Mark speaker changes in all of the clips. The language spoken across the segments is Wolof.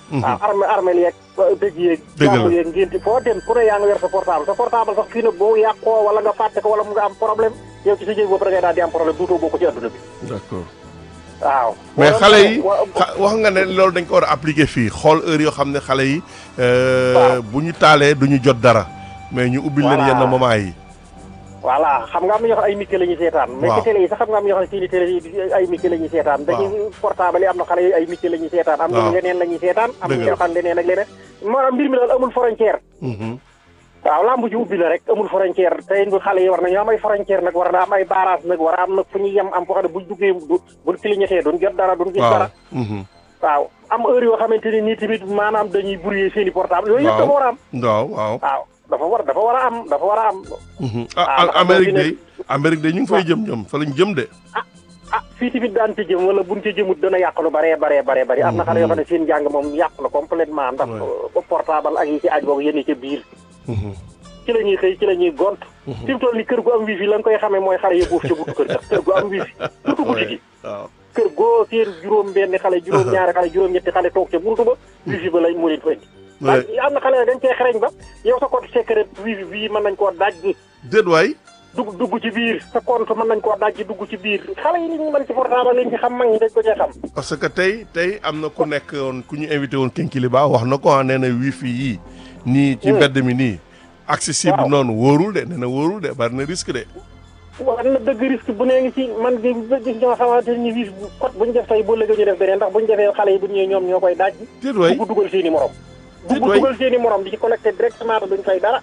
Speaker 1: waaw armé armé yeeg dëj yeeg
Speaker 2: Dëgg la.
Speaker 1: jàmm yeeg ngénti foo dem ku ne yaa ngi yor sa portable sa portable sax fii nag boo yàqoo wala nga fàtte ko wala mu nga am problème yow ci sa jëg bopp da ngay daal di am problème duutoo bokk ci adduna bi
Speaker 2: d'accord
Speaker 1: waaw
Speaker 2: mais
Speaker 1: Wala-
Speaker 2: xale yi
Speaker 1: wa-
Speaker 2: xa- wax nga ne loolu dañ ko war a appliquer fii xool heure yoo xam ne xale yi euh,
Speaker 1: Waaw.
Speaker 2: bu ñu taalee du ñu jot dara mais ñu ubbil leen
Speaker 1: Voilà.
Speaker 2: yenn moment yi
Speaker 1: voilà xam nga am na ñoo xam ay micro la ñuy seetaan mais
Speaker 2: Waaw.
Speaker 1: ci télé yi sax xam nga am na ñoo xam ne seeni télé yi ay micro la ñuy seetaan dañuy portable yi am na xale yi ay micro la ñuy seetaan am
Speaker 2: Waaw.
Speaker 1: na leneen la ñuy seetaan am na
Speaker 2: Dëgg la.
Speaker 1: ñoo xam leneen ak leneen maanaam mbir mi daal amul frontière
Speaker 2: Mhm.
Speaker 1: waaw lamb ji ubbi la rek amul frontière tey bu xale yi war nañu am ay frontière nag war na am ay barrage nag war a am nag fu ñu yem am foo xam ne buñ duggee du buñ clignoté duñ jot dara duñ gis
Speaker 2: waaw
Speaker 1: dara
Speaker 2: Mhm.
Speaker 1: waaw am heure yoo xamante ni nii tamit maanaam dañuy brouiller seen i portable yooyu yëpp
Speaker 2: Waaw.
Speaker 1: dafa war a am
Speaker 2: waaw waaw
Speaker 1: waaw dafa war dafa war a am dafa war a am
Speaker 2: Mhm.
Speaker 1: Ah,
Speaker 2: ah
Speaker 1: ndax
Speaker 2: Amérique
Speaker 1: boo fi
Speaker 2: de Amérique de ñu ngi fay jëm ñoom fa lañ jëm de
Speaker 1: ah fii tamit daan ci jëm wala buñ ci jëmut dana yàq lu bare bare bare bari am na xale yoo xam ne seen njàng moom yàq na complètement ndax
Speaker 2: Ouais.
Speaker 1: portable ak yi ci aj boobu yénn ca biir
Speaker 2: Mhm.
Speaker 1: ci la ñuy xëy ci la ñuy gont fi mu toll ni kër gu am wifi la nga koy xamee mooy xale yëpp ca buntu kër ga kër gu am wifi surtout guddi gi
Speaker 2: waaw
Speaker 1: kër goo seen juróom benn xale juróom ñaari xale juróom ñetti xale toog ca buntu ba wifi ba lañ moo leen fa indi
Speaker 2: Ouais.
Speaker 1: waaye am na xale dañ cee xereñ ba yow sa compte secret wifi bii mën nañ koo daj
Speaker 2: déet waay
Speaker 1: dugg dugg ci biir sa compte mën nañ koo daj dugg ci biir xale yi li ñu mën ci portable liñ ci xam mag ñi dañ ko cee xam
Speaker 2: parce que tey tey am na ku nekk woon ku ñu invité woon Kinkiliba wax na ko ah nee na wifi yii nii ci
Speaker 1: Hmm.
Speaker 2: mbedd mi nii accessible
Speaker 1: Waaw.
Speaker 2: noonu wóorul de nee na wóorul de bari na risque de
Speaker 1: wax na dëgg risque bu nee ngi ci man de gis ñoo xamante ni wiif bu code bu ñu def tey boo léegi ñu def beneen ndax bu ñu defee xale yi bu ñëwee ñoom ñoo koy daaj
Speaker 2: déet waay
Speaker 1: dugg dugal seen i morom
Speaker 2: Déet
Speaker 1: dugg
Speaker 2: waay.
Speaker 1: dugal seen i morom di ci connecté directement te duñ fay dara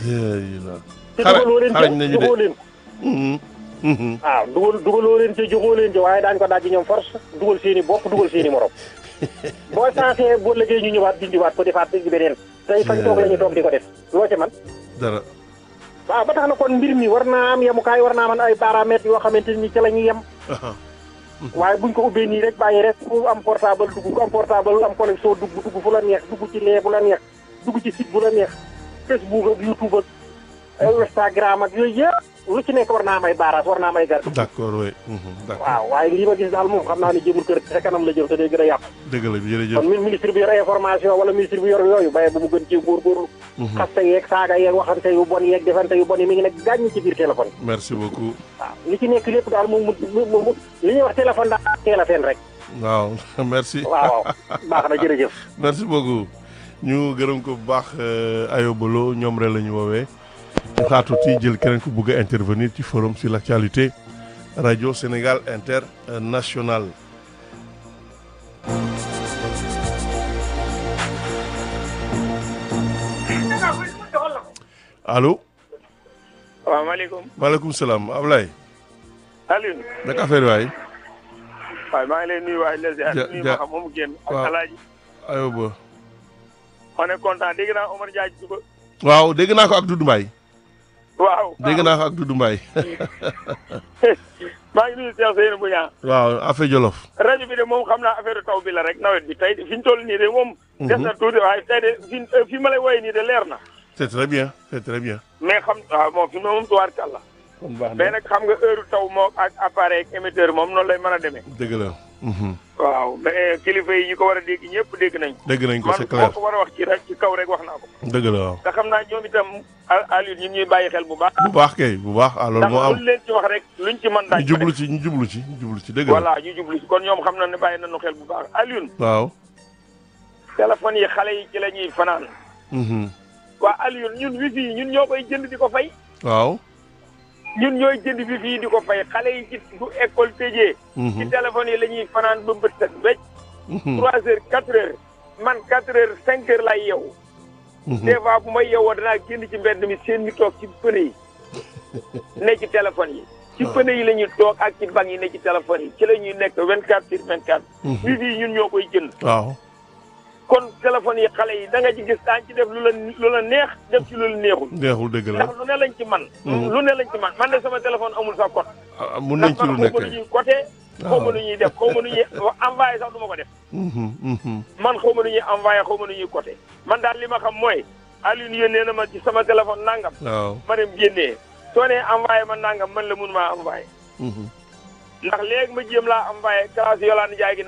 Speaker 1: te
Speaker 2: Xara-
Speaker 1: dugaloo leen
Speaker 2: xarañ
Speaker 1: ca
Speaker 2: nañu de.
Speaker 1: joxoo leen
Speaker 2: Mhm. Mhm.
Speaker 1: waaw dugal dugaloo leen ca joxoo leen ca waaye daañu ko daaj ñoom force dugal seen i bopp dugal seen i morom boo sensé boo léegi ñu ñëwaat dindiwaat ko defaat ci beneen tey fañ toog la ñu toog di ko def loo ci man
Speaker 2: dara
Speaker 1: waaw ba tax na kon mbir mi war naa am yemukaay war naa man ay paramètres yoo xamante ni ci la ñuy yem
Speaker 2: Aha.
Speaker 1: waaye buñ ko ubbee nii rek bàyyi rek ku am portable dugg ku am portable am connexion dugg dugg fu la neex dugg ci lee bu la neex dugg ci site bu la neex Facebook ak YouTube ak ay Instagram ak yooyu yëpp lu ci nekk war naa am ay baaraas war naa am ay garde
Speaker 2: d'accord oui Mhm. d'accord
Speaker 1: waaw waaye lii ma gis daal moom xam naa ne jëmul kër sa kanam la jëm te day gën a yàqu
Speaker 2: dëgg la jërëjëf
Speaker 1: kon min ministre bi yor information wala ministre bi yor yooyu baye bu mu gën ci góorgóorlu
Speaker 2: Mhm.
Speaker 1: xaste yeeg saaga yeeg waxante yu bon yeeg defante yu bon yi mi ngi nekk gàññ ci biir téléphone
Speaker 2: merci beaucoup
Speaker 1: waaw li ci nekk lépp daal moom mu mu mu li ñuy wax téléphone daal teel a fen rek
Speaker 2: waaw merci
Speaker 1: waaw waaw baax na jërëjëf
Speaker 2: merci beaucoup ñu gërëm ko bu baax euh, ayobalo ñoom rek la ñu woowee ñu xaatuti jël keneen ku bëgg a intervenir ci forum sur l'actualité radio Sénégal international allo
Speaker 3: waaw maaleykum
Speaker 2: maaleykum salaam Ablaye
Speaker 3: Alioune
Speaker 2: naka affaire waay
Speaker 3: waaye maa ngi lay nuyu waaye les
Speaker 2: Ja-
Speaker 3: nuyu
Speaker 2: ja-
Speaker 3: ma xam moomu génn ak
Speaker 2: waaw.
Speaker 3: alaaji
Speaker 2: ayoba
Speaker 3: on est content dégg naa Omar Diagne suba
Speaker 2: waaw dégg naa ko ak Doudou Mbaye
Speaker 3: waaw
Speaker 2: dégg naa ko ak Doudou Mbaye
Speaker 3: maa ngi nuyu Cheikh Seynou Bouña
Speaker 2: waaw affaire Jolof
Speaker 3: rajo bi de moom xam naa affaire taw bi la rek nawet bi tey fi ñu toll nii de moom des na tuuti waaye tey de fi fi ma lay woowee nii de leer na
Speaker 2: c'est très bien c'est très bien
Speaker 3: mais xam waaw moom fi mu ne moom tuwaar kàlla
Speaker 2: kon baax
Speaker 3: mais nag xam nga heure taw moo ak appareil ak émetteur moom noonu lay mën a demee
Speaker 2: dëgg la Mhm.
Speaker 3: waaw mais kilifa yi ñu ko war a dégg ñëpp dégg nañ ko
Speaker 2: dégg nañ ko
Speaker 3: man
Speaker 2: c'est
Speaker 3: moo
Speaker 2: clair
Speaker 3: ko war a wax ci rek ci kaw rek wax naa ko
Speaker 2: dëgg la waaw
Speaker 3: te xam naa ñoom itam Aliou ñun ñuy bàyyi xel bu baax
Speaker 2: bu baax kay bu baax ah loolu
Speaker 3: ndax
Speaker 2: moo am
Speaker 3: luñ leen ci wax rek luñ ci mën
Speaker 2: ñu
Speaker 3: daañ ko
Speaker 2: jublu
Speaker 3: def
Speaker 2: ci ñu jublu ci ñu jublu ci dëgg la
Speaker 3: voilà ñu jublu ci kon ñoom xam na ne bàyyi nañu xel bu baax Aliou
Speaker 2: waaw
Speaker 3: téléphone yi xale yi ci la ñuy fanaan
Speaker 2: Mhm.
Speaker 3: waa Aliou ñun wifi yi ñun ñoo koy jënd di ko fay
Speaker 2: waaw
Speaker 3: ñun ñooy jënd wifi yi di ko fay xale yi ci bu école tëjee ci
Speaker 2: Mhm.
Speaker 3: téléphone yi la ñuy fanaan ba bët set wecc
Speaker 2: Mhm.
Speaker 3: trois heures quatre heures man quatre heures cinq heures lay yeewu
Speaker 2: Mhm.
Speaker 3: des fois bu may yeewoo danaa génn ci mbedd mi seen mi toog ci pëne yi ne ci téléphone yi ci pëne yi la ñuy toog ak ci banc yi ne ci téléphone yi ci la ñuy nekk vingt quatre sur vingt quatre
Speaker 2: Mhm.
Speaker 3: wifi yi ñun ñoo koy jënd
Speaker 2: waaw
Speaker 3: kon téléphone yi xale yi da nga ci gis daañu ci def lu la lu la neex def ci lu la neexul
Speaker 2: neexul dëgg la
Speaker 3: ndax lu ne lañ ci man
Speaker 2: Mhm.
Speaker 3: lu ne lañ ci man man de sama téléphone amul sa code
Speaker 2: ah, mun nañ
Speaker 3: ndax
Speaker 2: ci lu
Speaker 3: man
Speaker 2: nekk
Speaker 3: xaw ma nu ñuy côté xaw ma nu ñuy def xaw ma nu ñuy envoyé sax du ma ko def
Speaker 2: Mhm. Mhm.
Speaker 3: man xaw ma nu ñuy envoyé xaw ma nu ñuy côté man daal li ma xam mooy Alioune yónnee na ma ci sama téléphone nangam
Speaker 2: waaw
Speaker 3: ma dem génnee soo nee envoyé ma nangam man la mun maa envoyé
Speaker 2: Mhm.
Speaker 3: ndax léegi ma jéem laa envoyé classe Yolande Ndiaye gi nax ma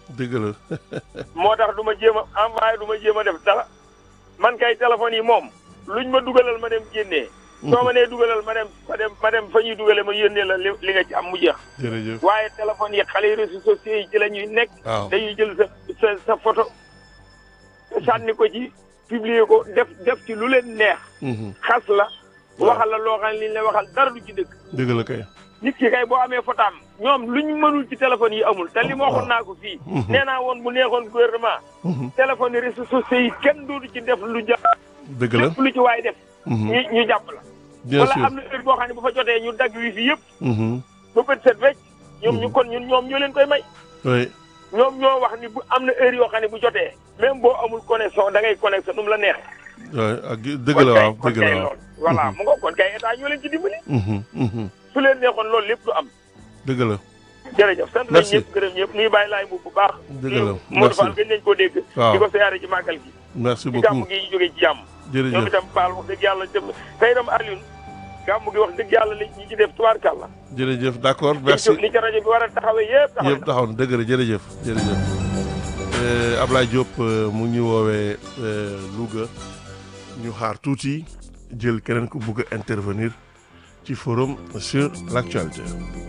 Speaker 2: dëgg la
Speaker 3: moo tax du ma jéem a envoyé du ma jéem a def dara man kay téléphone yi moom luñ ma dugalal ma dem génnee. soo ma nee dugalal ma dem ma dem ma dem fa ñuy dugale ma yónnee la li li nga ci am mu jeex.
Speaker 2: jërëjëf
Speaker 3: waaye téléphone yi xale yi réseaux sociaux yi ci la ñuy nekk.
Speaker 2: waaw
Speaker 3: dañuy jël sa sa sa photo sànni ko ci publier ko def def ci lu leen neex.
Speaker 2: Mhm.
Speaker 3: xas la.
Speaker 2: waaw
Speaker 3: waxal la loo xam ne li ñu la waxal dara du ci dëgg.
Speaker 2: dëgg la kay
Speaker 3: nit ki kay boo amee fotaam ñoom luñ mënul ci téléphone yi amul te li ma waxoon naa ko fii.
Speaker 2: Mhm.
Speaker 3: nee naa woon bu neexoon gouvernement.
Speaker 2: Mhm.
Speaker 3: téléphone yi réseaux sociaux yi kenn dootu ci def lu ja
Speaker 2: dëgg la
Speaker 3: lépp lu ci waay def.
Speaker 2: Mhm.
Speaker 3: ñu ñu jàpp la.
Speaker 2: bien
Speaker 3: wala
Speaker 2: sûr
Speaker 3: am na heure boo xam ne bu fa jotee ñu dagg wi fi yëpp
Speaker 2: Mhm.
Speaker 3: ba bët set wecc ñoom
Speaker 2: Mhm.
Speaker 3: ñu kon ñun ñoom ñoo leen koy may.
Speaker 2: oui
Speaker 3: ñoom ñoo wax ni bu am na heure yoo xam ne bu jotee. même boo amul connexion da ngay connecté nu mu la neexee.
Speaker 2: oui ak dëgg la waaw
Speaker 3: kon
Speaker 2: dëgg
Speaker 3: kay
Speaker 2: la waaw
Speaker 3: loolu. voilà
Speaker 2: Mhm.
Speaker 3: mu nga kon kay état ñoo leen ci dimbali.
Speaker 2: Mhm. Mhm.
Speaker 3: su leen neexoon loolu lépp du am.
Speaker 2: dëgg la
Speaker 3: jërëjëf sant nañ
Speaker 2: Merci.
Speaker 3: ñëpp gërëm ñëpp nuyu bàyyi laay bu bu baax.
Speaker 2: Dëgg la.
Speaker 3: Modou
Speaker 2: Merci.
Speaker 3: Fall gën nañ koo dégg.
Speaker 2: Waaw.
Speaker 3: di ko siyaare ci màggal gi.
Speaker 2: merci
Speaker 3: ci gàmm
Speaker 2: beaucoup
Speaker 3: gi ñu jógee ci jàmm. ñoom
Speaker 2: jërëjëf
Speaker 3: itam Fall wax dëgg yàlla jëm tey itam Alioune gàmm gi wax dëgg yàlla li ñi ci def tubaarkàlla.
Speaker 2: jërëjëf d'accord
Speaker 3: li
Speaker 2: merci
Speaker 3: ci li ci rajo bi war a taxawee yëpp taxaw
Speaker 2: yëpp taxaw na dëgg la jërëjëf jërëjëf Euh, Ablaye Diop euh, mu ngi ñu woowee euh, Louga ñu xaar tuuti jël keneen ku bugg a intervenir ci forum sur l'actualité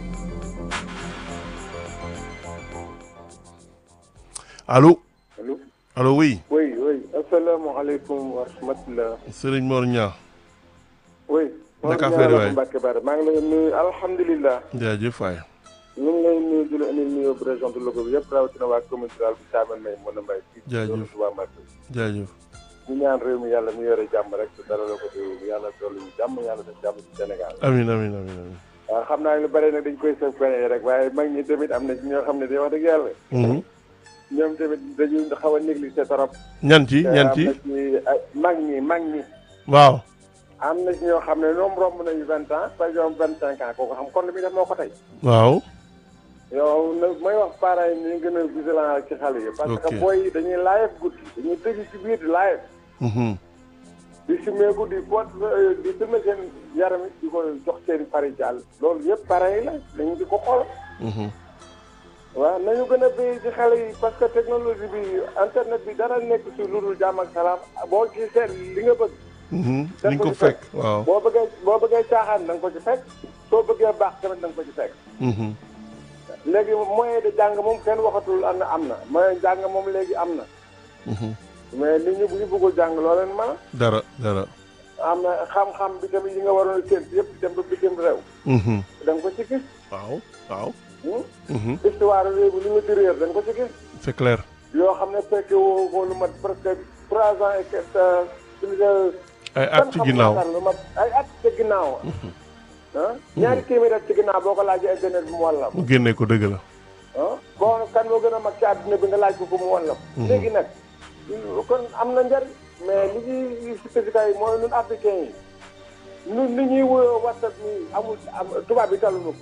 Speaker 2: allo
Speaker 4: allo
Speaker 2: allo oui
Speaker 4: oui oui asalaamaaleykum wa rahmatulah.
Speaker 2: Serigne Mor Niang
Speaker 4: oui.
Speaker 2: Naka affaire yi waay
Speaker 4: Mbacke Bara maa ngi lay nuyu alhamdulilah.
Speaker 2: jaajëf waay
Speaker 4: ñu ngi lay nuyu di la indil nuyoo bu région de Louga bi yëpp rawatina waa commune rurale bu Thiamène May mën a mbay.
Speaker 2: Jaajëf.
Speaker 4: waa Mbacke.
Speaker 2: jaajëf
Speaker 4: ñu ñaan réew mi yàlla mu yore jàmm rek te dara la ko réew yàlla dolli ñu jàmm yàlla def jàmm ci Sénégal.
Speaker 2: amin amin amin amin
Speaker 4: waaw xam naa lu bëri nag dañ koy sëf beneen rek waaye mag ñi tamit am na ci ñoo xam ne day wax dëgg yàlla.
Speaker 2: Mhm.
Speaker 4: ñoom tamit dañuy xaw a négligé trop.
Speaker 2: ñan ci ñan
Speaker 4: am
Speaker 2: ci
Speaker 4: na ci ay mag ñi mag ñi.
Speaker 2: waaw
Speaker 4: am na ci ñoo xam ne ñoom romb nañu vingt ans par exemple vingt cinq ans kooku xam kon li muy def moo ko tey
Speaker 2: waaw
Speaker 4: yow nag may wax parents yi ni ñu gën a vigilant ci xale yi parce
Speaker 2: Ok.
Speaker 4: que booy yi dañuy live guddi dañuy tëju ci biir di live
Speaker 2: Mhm.
Speaker 4: di simeeku di pot di filmer seen yaram yi di ko jox seen pari ci àll loolu yëpp parents yi la dañu di ko xool
Speaker 2: Mhm.
Speaker 4: waaw nañu gën a béy ci xale yi parce que technologie bi internet bi dara nekk ci lu dul jàmm ak salaam boo ci seet li nga bëgg
Speaker 2: Mhm.
Speaker 4: Da
Speaker 2: li nga
Speaker 4: ko
Speaker 2: ko
Speaker 4: ci
Speaker 2: fekk waaw
Speaker 4: boo bëggee boo bëggee caaxaan da nga ko ci fekk soo bëggee baax tamit da nga ko ci fekk
Speaker 2: Mhm.
Speaker 4: léegi moyen de jàng moom kenn waxatul am na am na moyen jàng moom léegi am na
Speaker 2: Mhm.
Speaker 4: mais nit ñi bu ñu bëggul jàng loo leen mën
Speaker 2: dara dara
Speaker 4: a am na xam-xam bi tamit yi nga waroon a séntu yëpp dem ba bitim réew
Speaker 2: Mhm.
Speaker 4: da nga ko ci gis
Speaker 2: waaw waaw
Speaker 4: hmm?
Speaker 2: Mhm.
Speaker 4: histoire réew bi li nga ci réer da nga ko ci gis
Speaker 2: c'est clair
Speaker 4: yoo xam ne fekke woo ko lu mat presque trois ans et quelques plus de
Speaker 2: ay at ci ginnaaw
Speaker 4: lu mat ay at ci ginnaaw ah ñaari téeméer at ci ginnaaw boo ko laajee internet bi mu wàll la
Speaker 2: mu génne ko dëgg la
Speaker 4: ah bon kan moo gën a mag ci àdduna bi nga laaj ko ko mu wàll la léegi nag kon am na njariñ mais li ñuy spécifique yi mooy ñun africain yi ñun li ñuy wuyoo whatsapp ni amul am tubaab bi taluñu ko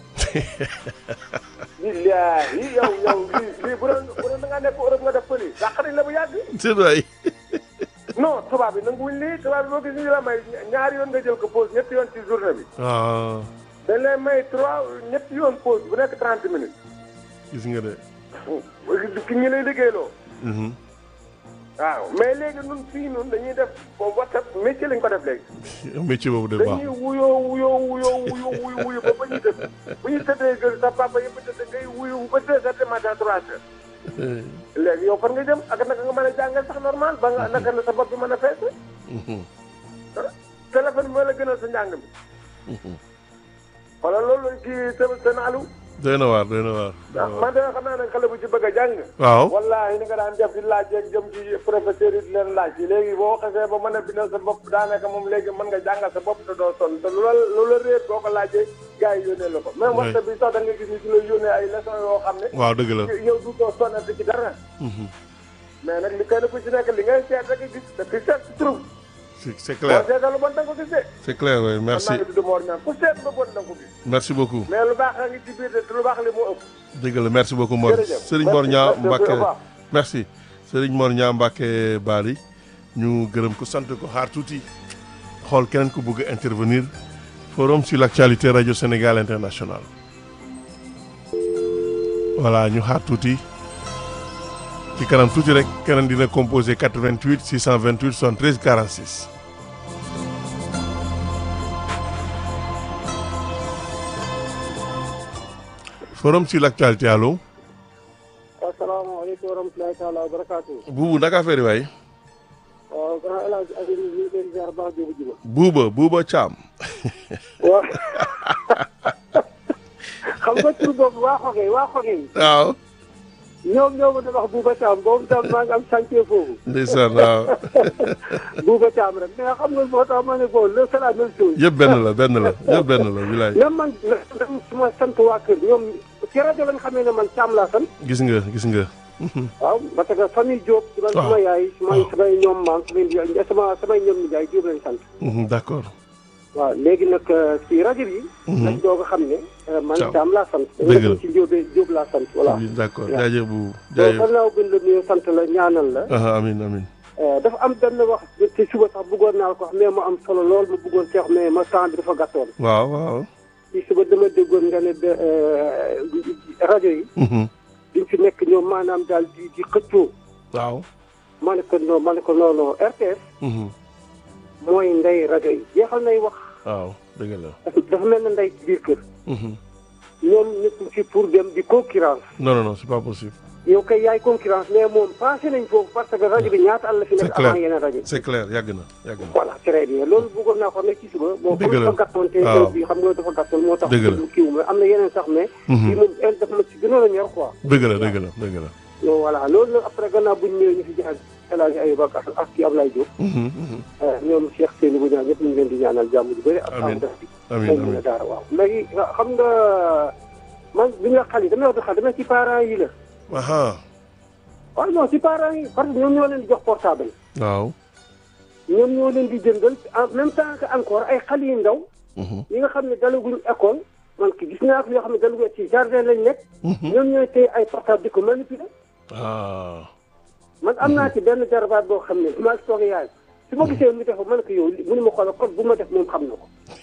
Speaker 4: billaahi yow yow lii lii bu doon bu doon da ngaa nekk Europe nga def ko lii dàq nañ la bu yàgg
Speaker 2: c'est vrai
Speaker 4: non tubaab bi nanguwuñ lii tubaab bi boo gis ñu la may ñaari yoon nga jël ko pause ñetti yoon ci journée bi
Speaker 2: ah
Speaker 4: dañ lay may trois ñetti yoon pause bu nekk trente minutes
Speaker 2: gis nga de
Speaker 4: ki ngi lay liggéeyloo
Speaker 2: Mhm.
Speaker 4: waaw mais léegi nun fii nun dañuy def boobu whatsapp métier lañ ko def léegi
Speaker 2: métier boobu de baax
Speaker 4: dañuy wuyoo wuyoo wuyoo wuyu wuyu wuyu ba ba ñuy def bu ñu tëddee gën sa papa yëpp tëdd ngay wuyu ba deux heures de matin trois heures léegi yow fan nga jëm ak naka nga mën a jàngal sax normal ba nga naka la sa bopp bi mën a fees
Speaker 2: Mhm.
Speaker 4: téléphone bi moo la gënal sa njàng mi
Speaker 2: Mhm.
Speaker 4: wala loolu kii te te naalu
Speaker 2: doy na waar doy na waar doy na waar.
Speaker 4: man de xam naa ne xale bu ci bëgg a jàng
Speaker 2: waaw
Speaker 4: wallahi ni nga daan def di laaj yeeg jëm ci professeur yi di leen laaj yi léegi boo xasee ba mën a bindal sa bopp daanaka moom léegi mën nga jàngal sa bopp te doo sonn te lu la lu la réer boo ko laajee gars yi yónnee la ko même
Speaker 2: Oui.
Speaker 4: waxta bi sax da nga gis ni ci la yónnee ay leçon yoo xam ne
Speaker 2: waaw dëgg la
Speaker 4: yow du doo sonnati ci dara
Speaker 2: Mhm.
Speaker 4: mais nag li kenn ku ci nekk li ngay seet rek gis te fi seet si trouve
Speaker 2: c'est c'est
Speaker 4: boo
Speaker 2: clair
Speaker 4: seetal lu bon da nga ko gis de
Speaker 2: c'est clair oui
Speaker 4: man
Speaker 2: merci
Speaker 4: maa ngi tudd Mor Niang ku seet lu bon da nga ko gis
Speaker 2: merci beaucoup
Speaker 4: mais lu baax a ngi ci biir de te lu baax li moo ëpp
Speaker 2: dëgg la merci beaucoup Mor
Speaker 4: Jërëjëf.
Speaker 2: Serigne Mor
Speaker 4: Merci,
Speaker 2: Niang
Speaker 4: merci, au
Speaker 2: Mbacke
Speaker 4: revoir.
Speaker 2: merci Serigne Mor Niang Mbacke Bari ñu gërëm ko sant ko xaar tuuti xool keneen ku bëgg a intervenir forum sur l'actualité radio Sénégal international voilà ñu xaar tuuti ci kanam tuuti rek keneen dina composé 88 628 73 46. forum sur l'actualité allo.
Speaker 1: asalaamaaleykum wa rahmatulahi taala wa barakaatu.
Speaker 2: buubu naka affaire yi waay.
Speaker 1: waaw grand El Hadj Aliou ñu ngi leen di ziar baax jóobu juba.
Speaker 2: buuba buuba caam.
Speaker 1: waaw xam nga tur boobu waa xoge waa xoge yi.
Speaker 2: waaw.
Speaker 1: ñoom ñoo ma doon wax Bouba Thiam boobu tam maa ngi am chantier foofu.
Speaker 2: ndeysaan waaw.
Speaker 1: Bouba Thiam rek mais xam nga moo tax ma ne bon le c'est la même chose.
Speaker 2: yëpp benn la benn la yëpp benn la wilaay.
Speaker 1: même man même su ma sant waa kër ñoom ci rajo lañ xamee ne man Thiam laa sant.
Speaker 2: gis nga gis nga.
Speaker 1: waaw parce que famille Diop. ci man
Speaker 2: waaw
Speaker 1: suma yaay sumay samay ñoom maam samay nijaay sama samay ñoom nijaay Diop lañ sant.
Speaker 2: Mhm, d'accord.
Speaker 1: waaw léegi nag ci rajo bi. lañ doog a xam ne. man
Speaker 2: Thiam.
Speaker 1: Thiam laa sant.
Speaker 2: Dëgg la
Speaker 1: ci Diop Diop laa sant voilà.
Speaker 2: oui d'accord
Speaker 1: waaw.
Speaker 2: jaajëf bu
Speaker 1: bon
Speaker 2: jaajëf.
Speaker 1: gannaaw bi la nuyu sant la ñaanal la.
Speaker 2: ah amiin amiin.
Speaker 1: dafa am benn wax ci suba sax bëggoon naa ko wax mais mu am solo lool ma bëggoon see wax mais ma temps bi dafa gàttoon.
Speaker 2: waaw waaw.
Speaker 1: ci suba dama déggoon nga ne de rajo yi.
Speaker 2: Mhm,
Speaker 1: duñ fi nekk ñoom maanaam daal di di xëccoo.
Speaker 2: waaw.
Speaker 1: ma ne ko non ma ne ko non non RTS
Speaker 2: Mhm,
Speaker 1: mooy ndey rajo yi jeexal nay wax
Speaker 2: waaw dëgg la.
Speaker 1: dafa dafa mel na ndey ci biir kër.
Speaker 2: Mhm.
Speaker 1: ñoom nekkuñ fi pour dem di concurrence
Speaker 2: non non non c'est pas possible.
Speaker 1: yow kay yaay concurrence mais moom passé nañ foofu parce que rajo bi ñaata àll fi
Speaker 2: C'est
Speaker 1: nekk
Speaker 2: clair.
Speaker 1: avant yeneen rajo yi.
Speaker 2: c'est clair yàgg na yàgg na.
Speaker 1: voilà très bien loolu bëggoon naa ko ne ci suba. bon
Speaker 2: Dëgg
Speaker 1: comme
Speaker 2: la.
Speaker 1: dafa gàttoon te
Speaker 2: waaw.
Speaker 1: bi xam nga dafa gàttoon moo tax.
Speaker 2: Dëgg la.
Speaker 1: kii wu ma am na yeneen sax mais.
Speaker 2: Mhm.
Speaker 1: kii moom el dafa ma ci gënoon a ñor quoi.
Speaker 2: dëgg la dëgg la dëgg la.
Speaker 1: donc voilà loolu nag après gannaaw bu ñu ñëwee ñu fi jaar El Hadj Ayouba ak ak kii Ablaye Diop.
Speaker 2: Mhm, mhm.
Speaker 1: ñoom Cheikh Seydou bu ñaan ñëpp ñu ngi leen di ñaanal jàmm ju bëri. ak
Speaker 2: Amiin.
Speaker 1: am def bi.
Speaker 2: amiin
Speaker 1: moom
Speaker 2: amiin.
Speaker 1: la daara waaw léegi xam nga man bi nga xale yi damay wax di xale damay ci parents yi la.
Speaker 2: aha
Speaker 1: waaw non ci parents yi parce que ñoom ñoo leen di jox portable.
Speaker 2: waaw.
Speaker 1: ñoom ñoo leen di jëndal en même temps que encore ay xale yu ndaw.
Speaker 2: Mhm,
Speaker 1: ñi nga xam ne dalaguñ école man ki gis naa ko yoo xam ne dalaguñ ci jardin lañ nekk.
Speaker 2: mhm.
Speaker 1: ñoom ñooy téye ay portable di ko manipuler.
Speaker 2: ah.
Speaker 1: man am naa ci benn jarabaat boo xam ne maa ngi toog yaay su ma gisee mu def man ko yow li mu ne ma xoolal code bu ma def moom xam na ko.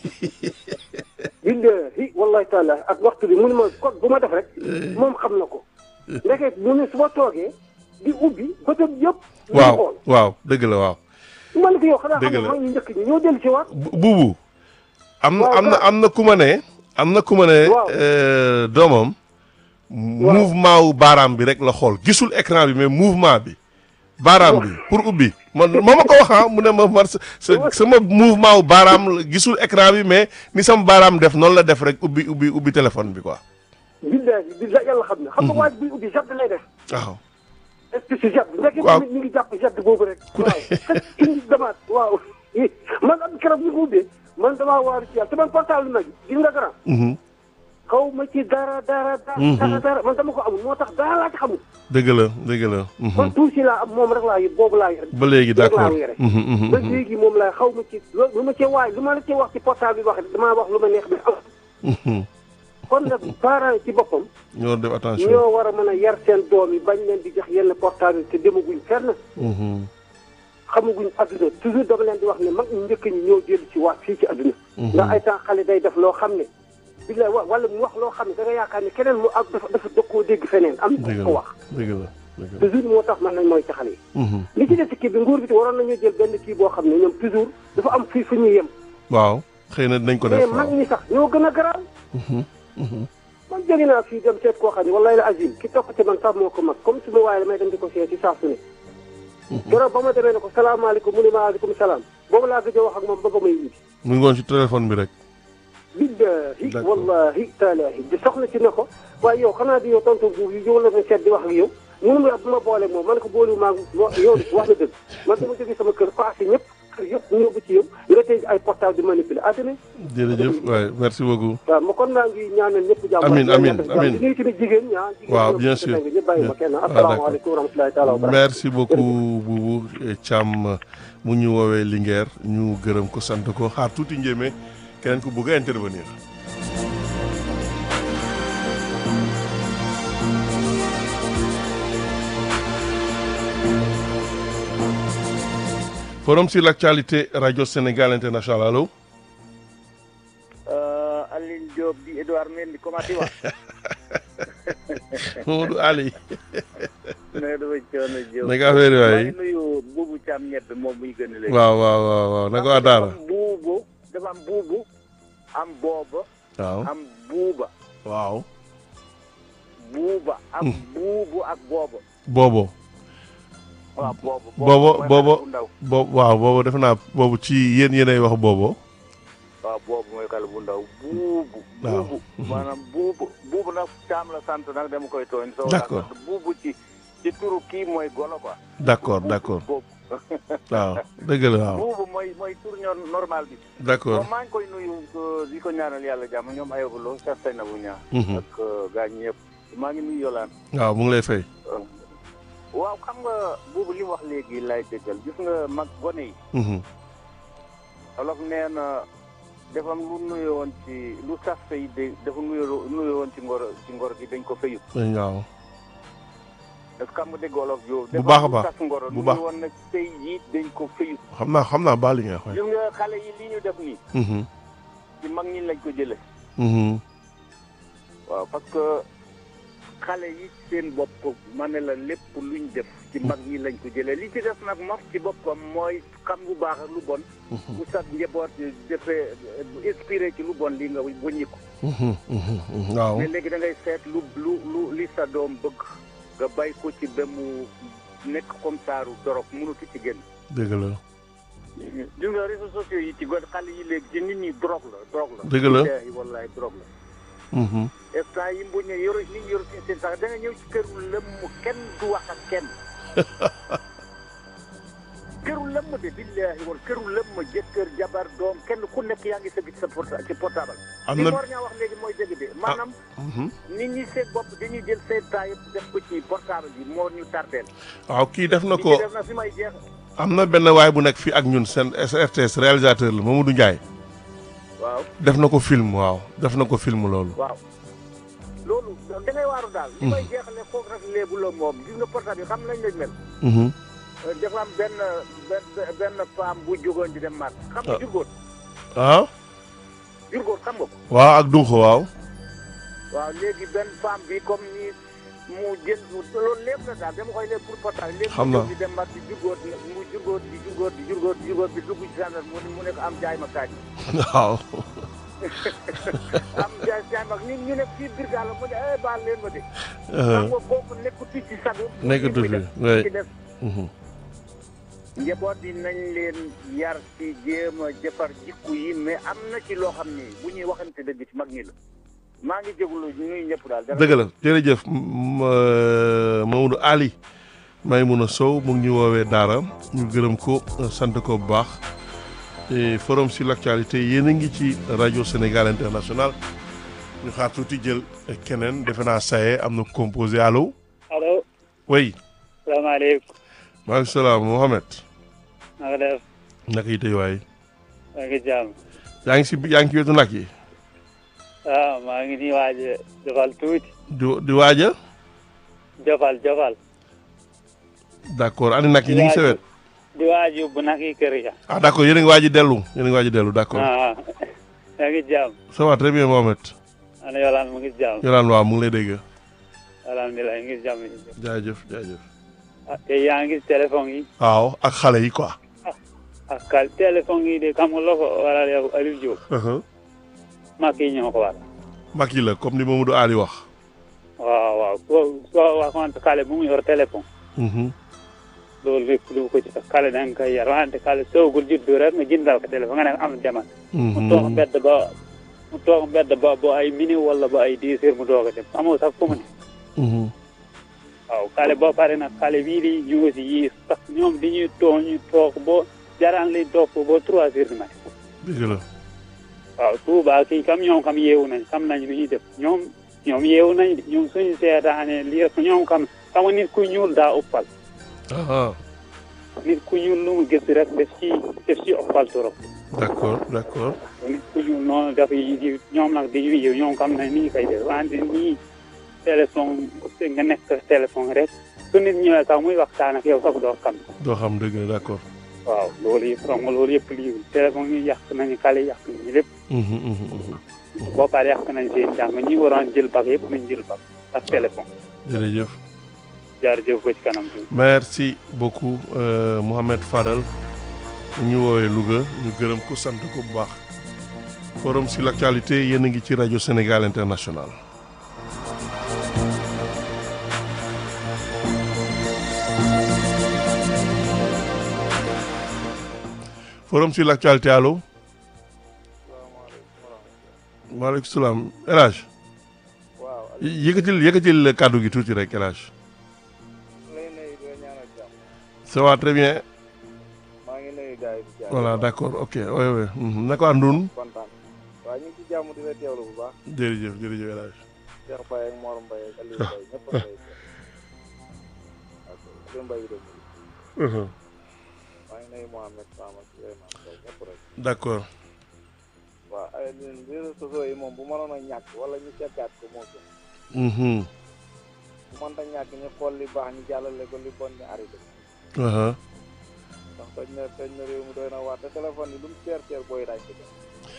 Speaker 1: billahi wallahi taala ak waxtu bi mu ne ma code bu ma def rek moom xam na ko. ndeke mu ne su ma toogee di ubbi bëtam yëpp. ñu ngi
Speaker 2: waaw
Speaker 1: xool
Speaker 2: waaw dëgg la waaw.
Speaker 1: man ko yow xanaa
Speaker 2: Dëgg
Speaker 1: xam
Speaker 2: la.
Speaker 1: nga mag ñu njëkk ñi ñoo dellu si waat.
Speaker 2: Bu- buubu. am na
Speaker 1: Waaw,
Speaker 2: am na
Speaker 1: waaw.
Speaker 2: am na ku ma ne. am na ku ma ne.
Speaker 1: Waaw.
Speaker 2: euh, doomam. mouvement wu baaraam bi rek la xool gisul écran bi mais mouvement bi. baaraam bi pour ubbi man moo ma ko wax ah mu ne ma man sa sa- sama mouvement wu baaraam la gisul écran bi mais ni sama baaraam def noonu la def rek ubbi ubbi ubbi téléphone bi quoi.
Speaker 1: billahi billahi yàlla xam na. xam nga waaj buy ubbi jadd lay def.
Speaker 2: waaw.
Speaker 1: est-ce que si jadd. ndeke
Speaker 2: Waaw.
Speaker 1: tamit ñu ngi jàpp jadd boobu rek. waaw indi damaat waaw. man am keroog ñu ko ubbee man damaa waaru ci yàlla te man portable nag gis nga grand.
Speaker 2: Mhm.
Speaker 1: xaw ma ci dara dara dara. dara dara man dama ko amul moo tax dara laa ci xamul.
Speaker 2: dëgg la dëgg la. mhm.
Speaker 1: man tuuti laa am moom rek laa yor boobu laa yor.
Speaker 2: ba léegi
Speaker 1: rek laa
Speaker 2: d'accord.
Speaker 1: yore.
Speaker 2: Mhm, mhm,
Speaker 1: ba
Speaker 2: mhm.
Speaker 1: léegi moom laa xaw ma ci lo- lu ma cee waay lu ma la cee wax ci portable bi wax damaa wax lu ma neex bi am.
Speaker 2: Mhm.
Speaker 1: kon nag parents yi ci boppam.
Speaker 2: ñoo def attention.
Speaker 1: ñoo war a mën a yar seen doom yi bañ leen di jox yenn portable yi te demaguñ fenn.
Speaker 2: Mhm.
Speaker 1: xamaguñ adduna toujours dama leen di wax ne mag ñu njëkk ñi ñoo jël ci waat fii ci adduna. ndax ay temps xale day def loo xam ne. billaay wa wala mu wax loo xam ne da nga yaakaar ne keneen mu ak dafa dafa dëkkoo dégg feneen am na
Speaker 2: dëgg
Speaker 1: ko
Speaker 2: la
Speaker 1: wax.
Speaker 2: dëgg la dëgg la.
Speaker 1: toujours moo tax man nañ mooy ci xale yi.
Speaker 2: Mhm.
Speaker 1: li ci des ci kii bi nguur bi te waroon nañu jël benn kii boo xam ne ñoom toujours dafa am fii fu ñuy yem.
Speaker 2: waaw xëy na dinañ ko def
Speaker 1: mais mag
Speaker 2: waaw.
Speaker 1: ñi sax ñoo gën a garaaw.
Speaker 2: Mhm. Mhm.
Speaker 1: man jóge naa fii dem seet koo xam ne wallahi la azim ki topp ci man sax moo ko mag comme su ma waaye damay dem di ko seet ci saa su ne. keroog ba ma demee ne ko salaamaaleykum mu ne ma aleykum salaam boobu laa gëj a wax ak moom ba ba may indi.
Speaker 2: mu ngi woon ci téléphone bi rek.
Speaker 1: billahi
Speaker 2: D'accord.
Speaker 1: wallahi taalahi di soxna ci ne ko waaye yow xanaa di yow tontu bu yow la ma seet di wax ak yow mënu ma bu ma boole moom man ko boole maa ngi yow wax na dëgg man dama jógee sama kër passé ñëpp kër yëpp ñëw ba ci yow nga tey ay portable di manipuler ah tamit
Speaker 2: jërëjëf waay merci beaucoup.
Speaker 1: waaw ma kon maa ngi ñaanal ñëpp jàmm
Speaker 2: Amiin, amiin, amiin.
Speaker 1: di nuyu tamit jigéen ñi ah jigéen
Speaker 2: Waaw,
Speaker 1: ñi
Speaker 2: bien
Speaker 1: ñoom
Speaker 2: sûr.
Speaker 1: ñëpp bàyyi ma kenn
Speaker 2: Ah,
Speaker 1: asalaamaaleykum wa rahmatulahi taala wa barakatuh
Speaker 2: merci beaucoup Boubou Thiam mu ñu woowee Linguère ñu gërëm ko sant ko xaar tuuti njéeme keneen ku bëgg a intervenir. forum sur l'actualité radio Sénégal international allo.
Speaker 5: Aline Diop di Edouard Mendy comment tu vas
Speaker 2: Mamadou Ali
Speaker 5: nee dama coono Diop.
Speaker 2: naka affaire yi
Speaker 5: maa
Speaker 2: waay
Speaker 5: ngi nuyu buubu Thiam ñebe moom muy gën a léegi.
Speaker 2: waaw waaw waaw waaw naka waa Daara
Speaker 5: dafa am buubu dafa am buubu am booba
Speaker 2: waaw
Speaker 5: am buuba
Speaker 2: waaw
Speaker 5: buuba am buubu ak booba.
Speaker 2: boobo
Speaker 5: waaw boobu.
Speaker 2: Boobo-
Speaker 5: mooy
Speaker 2: boobo.
Speaker 5: xale bu ndaw.
Speaker 2: boobu waaw boobu defe naa boobu ci yéen yéenay wax boobo
Speaker 5: waaw boobu mooy xale bu ndaw buubu.
Speaker 2: Waaw.
Speaker 5: buubu maanaam buubu buubu nag Thiam la sant nag dama koy tooñ. soo
Speaker 2: D'accord.
Speaker 5: sant buubu ci ci turu kii mooy golo quoi.
Speaker 2: d'accord d'accord
Speaker 5: boobu.
Speaker 2: waaw dëgg la waaw
Speaker 5: buubu mooy mooy tur ñor normal bi.
Speaker 2: d'accord
Speaker 5: bon maa ngi koy nuyu euh, di ko ñaanal yàlla jàmm ñoom ayobalo Cheikh Seynabou Niang
Speaker 2: Mhm.
Speaker 5: ak euh, gaañ ñëpp maa ngi nuyu Yolaan
Speaker 2: waaw mu ngi lay fay
Speaker 5: waaw xam nga boobu li mu wax léegi lay dëggal gis nga mag gone yi
Speaker 2: Mhm.
Speaker 5: olof nee na dafa am lu nuyo woon ci lu sas yi de dafa nuyo nuyo woon ci ngor ci ngor gi dañ ko fayut
Speaker 2: waaw
Speaker 5: parce que xam nga dégg olof yow
Speaker 2: Bu baax a baax.
Speaker 5: sas ngoro
Speaker 2: Bu
Speaker 5: nuyo
Speaker 2: baax.
Speaker 5: woon nag sëy yi dañ ko fayut
Speaker 2: xam naa xam naa baal li nga wax
Speaker 5: gis nga xale yi li ñu def nii
Speaker 2: Mhm.
Speaker 5: ci mag ñi lañ ko jële
Speaker 2: Mhm.
Speaker 5: waaw parce que xale yi seen bopp ma ne la lépp luñ def ci mag ñi lañ ko jëlee li ci def nag moom ci boppam mooy xam lu baax ak lu bon bu sa njaboot defee inspiré ci lu bon li nga wëññi ko
Speaker 2: Mhm. Mhm. waaw
Speaker 5: mais léegi da ngay seet lu lu lu li sa doom bëgg nga bay ko ci ba mu nekk comme saaru dorog mënatu ci génn
Speaker 2: dëgg la
Speaker 5: gis nga réseaux sociaux yi ci gon xale yi léegi ci nit ñi drogue la drogue la
Speaker 2: Dëgg la.
Speaker 5: billaahi wallaahi drogue la
Speaker 2: Mhm.
Speaker 5: instant yi mbuñ ne yoro nit ñi yoru seen seen sax da nga ñëw ci këru lëmm kenn du wax ak kenn këru lëmm de billaahi wal këru lëmm jëkkër jabar doom kenn ku nekk yaa ngi sëgg ci sa porta ci portable
Speaker 2: am
Speaker 5: li
Speaker 2: na
Speaker 5: Mor ñaa wax léegi mooy dëgg de maanaam
Speaker 2: Mhm.
Speaker 5: nit ñi seen bopp dañuy jël seen temps yëpp def ko ci portable bi moo ñu tardeel
Speaker 2: waaw kii def na
Speaker 5: li
Speaker 2: ko
Speaker 5: ci def na fi may jeex
Speaker 2: am na benn waay bu nekk fii ak ñun seen RTS réalisateur la Mamadou Ndiaye
Speaker 5: waaw
Speaker 2: def na ko film waaw def na ko film loolu
Speaker 5: waaw loolu da ngay waaru daal li may jeexale foofu rek léebu la moom gis nga portable yi xam nañ lañ mel
Speaker 2: Mhm.
Speaker 5: dafa am benn benn benn femme bu jógoon di dem màtt xam nga
Speaker 2: Ah.
Speaker 5: jurgóot
Speaker 2: ah
Speaker 5: jurgóot xam nga ko
Speaker 2: waaw ak dunxo waaw
Speaker 5: waaw léegi benn femme bi comme ni mu jël loolu lépp la daal dama koy lépp pour portable léegi
Speaker 2: Xam
Speaker 5: mu
Speaker 2: naa.
Speaker 5: jóg di dem màtt di jurgóot mu jurgóot di jurgóot di jurgóot di jurgóot bi dugg ci gendarme mu ne mu ne ko am jaay ma kaaj
Speaker 2: waaw
Speaker 5: am jaay jaay ma ni ñu nekk fii biir gaal la mu ne eh baal leen ma de xam
Speaker 2: Euh,
Speaker 5: nga kooku nekkatu ci sagu
Speaker 2: nekkatu fi oui
Speaker 5: ci def
Speaker 2: Mhm.
Speaker 5: njaboot yi nañ leen yar ci jéem a jëfar jikku yi mais am na ci loo xam ni bu ñuy waxante dëgg ci mag ñi la maa ngi jégalu ñuy ñëpp daal.
Speaker 2: dëgg la jërëjëf m- euh, Mamadou Ali Maymouna Sow mu ngi ñu woowee Daara ñu gërëm ko sant ko bu baax et forum sur l'actualité yéen a ngi ci rajo Sénégal international ñu xaar tuuti jël keneen defe naa saye am na composé allo
Speaker 6: allo
Speaker 2: oui
Speaker 6: salaamaaleykum
Speaker 2: maaleykum salaam Mohamed
Speaker 6: na nga def
Speaker 2: naka yi tey waay
Speaker 6: maa ngi jàmm
Speaker 2: yaa ngi si yaa ngi ci wetu nag yi
Speaker 6: waaw maa ngi nii waaj a jofal tuuti
Speaker 2: di di waaja
Speaker 6: jofal jofal
Speaker 2: d'accord ani nag yi ñu ngi sa wet
Speaker 6: di waaj yóbbu nag yi kër ya
Speaker 2: ah d'accord yéen a ngi waaj a dellu yéen a ngi waaj a dellu d'accord
Speaker 6: ah yaa ngi jàmm
Speaker 2: ça va très bien Mohamed
Speaker 6: ana yolaan mu ngi jàmm
Speaker 2: Yolaan waaw mu ngi lay dégg
Speaker 6: alhamdulilah ngi jàmm
Speaker 2: jaajëf jaajëf
Speaker 6: ah te yaa ngi téléphone yi
Speaker 2: waaw ak xale yi quoi
Speaker 6: ak kal téléphone yi de xam nga loo ko waral yow Aliou Diop mag yi ñoo ko waral
Speaker 2: mag yi la comme ni Mamadou Ali wax
Speaker 6: waaw waaw soo soo waxoon xale bu mu yor téléphone
Speaker 2: Mhm.
Speaker 6: loolu lépp lu ko ci xale da nga koy yar wante xale soogul juddu rek nga jëndal ko téléphone nga ne am demal mu toog
Speaker 2: Mhm.
Speaker 6: mbedd ba mu toog mbedd ba ba ay minute wala ba ay dix heures mu doog a dem amoo sax fu mu ne
Speaker 2: Mhm.
Speaker 6: waaw xale boo pare nag xale bii di ñu aussi yii sax ñoom di ñuy toog ñu toog boo jaraan li toog ba trois heures du matin
Speaker 2: dëgg la
Speaker 6: waaw Touba kii kam ñoom kam yeewu nañ xam nañ lu ñuy def ñoom ñoom yeewu nañ de ñoom suñu seetaane lii rek ñoom kam xam nga nit ku ñuul daa uppal
Speaker 2: ah
Speaker 6: nit ku ñuul lu mu gis rek def ci def ci uppal trop
Speaker 2: d'accord d'accord
Speaker 6: nit ku ñuul noonu daf yi di ñoom nag di yeewu ñoom xam nañ ni ñu koy def wante nii téléphone nga nekk téléphone rek su nit ñëwee sax muy waxtaan ak yow sax doo xam
Speaker 2: doo xam dëgg la d'accord
Speaker 6: waaw loolu yëpp xam nga loolu yëpp lii téléphone yi yàq nañu xale yàq nañu lépp
Speaker 2: Mhm, mhm, mhm.
Speaker 6: boo paree yàq nañ seen jàng ñi waroon jël bag yëpp nañ jël bag ak téléphone
Speaker 2: jërëjëf
Speaker 6: jaarjëf ko ci kanam tuuti.
Speaker 2: merci beaucoup euh, Mohamed Fadal ñu woowee Louga ñu gërëm ko sant ko bu baax forum sur l'actualité yéen a ngi ci rajo Sénégal International forum sur l'actualité allo maaleykum salaam El Hadj
Speaker 4: waaw
Speaker 2: yëkkatil yëkkatil kàddu gi tuuti rek El Hadj
Speaker 4: lay nuyu di la ñaanal jàmm
Speaker 2: ça va très bien
Speaker 4: maa ngi nuyu gars yi di jàmm
Speaker 2: voilà d'accord ok oui oui mhm. naka àndun
Speaker 4: kontaan waaw ñu ngi ci jàmm di la teewlu bu baax
Speaker 2: jërëjëf jërëjëf El Hadj
Speaker 4: Cheikh Baye ak Mor Mbaye ak Aliou Mbaye ñëpp a koy ak Aliou Mbaye yi dégg
Speaker 2: Mhm.
Speaker 4: maa ngi nuyu Mohamed Sama ak Souleymane Sow ñëpp rek
Speaker 2: d'accord
Speaker 4: waaw ay ñun réseaux sociaux yi moom bu mënoon a ñàkk wala ñu seetaat ko moo gën
Speaker 2: Mhm.
Speaker 4: bu mënta ñàkk ñu xool li baax ñu jàllale ko li bon ñu arrêté ko
Speaker 2: Aha.
Speaker 4: ndax toj na toj na réew mi doy na waar te téléphone yi lu mu teer teer booy daaj ko def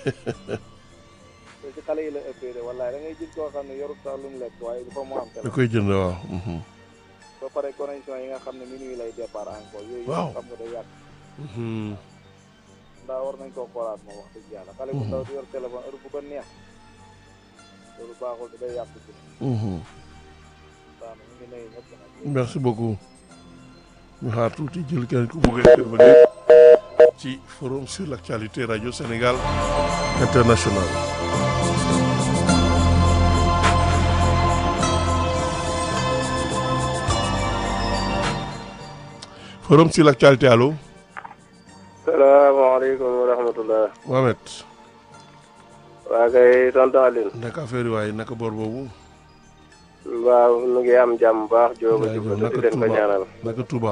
Speaker 4: te ci xale yi la ëppee de wallaay da ngay gis koo xam ne yorut sax lu mu lekk waaye dafa mu am
Speaker 2: da
Speaker 4: téléphone
Speaker 2: koy jënd waaw Mhm.
Speaker 4: ba pare connexion yi nga xam ne minuit lay départ encore yooyu
Speaker 2: Waaw.
Speaker 4: yëpp xam nga day yàq
Speaker 2: Mhm.
Speaker 4: ndaa war nañ koo xoolaat moom wax dëgg yàlla xale bu ndaw di yor téléphone heure bu ko neex loolu baaxul te day yàq ci
Speaker 2: Mhm.
Speaker 4: daana ñu ngi nuyu ñëpp nag
Speaker 2: merci beaucoup ñu xaar tuuti jël kenn ku bëgg a intervenir ci forum sur l'actualité radio Sénégal international forum sur l'actualité allo
Speaker 4: salaamaaleykum wa rahmatullah
Speaker 2: Mohamed
Speaker 4: waa kay tonton Aline
Speaker 2: naka affaire yi waaye naka boor boobu
Speaker 4: waaw nu ngi am jàmm baax jóoba
Speaker 2: jaajëf
Speaker 4: jubba di
Speaker 2: naka
Speaker 4: leen ko
Speaker 2: Touba
Speaker 4: ñaanal
Speaker 2: naka Touba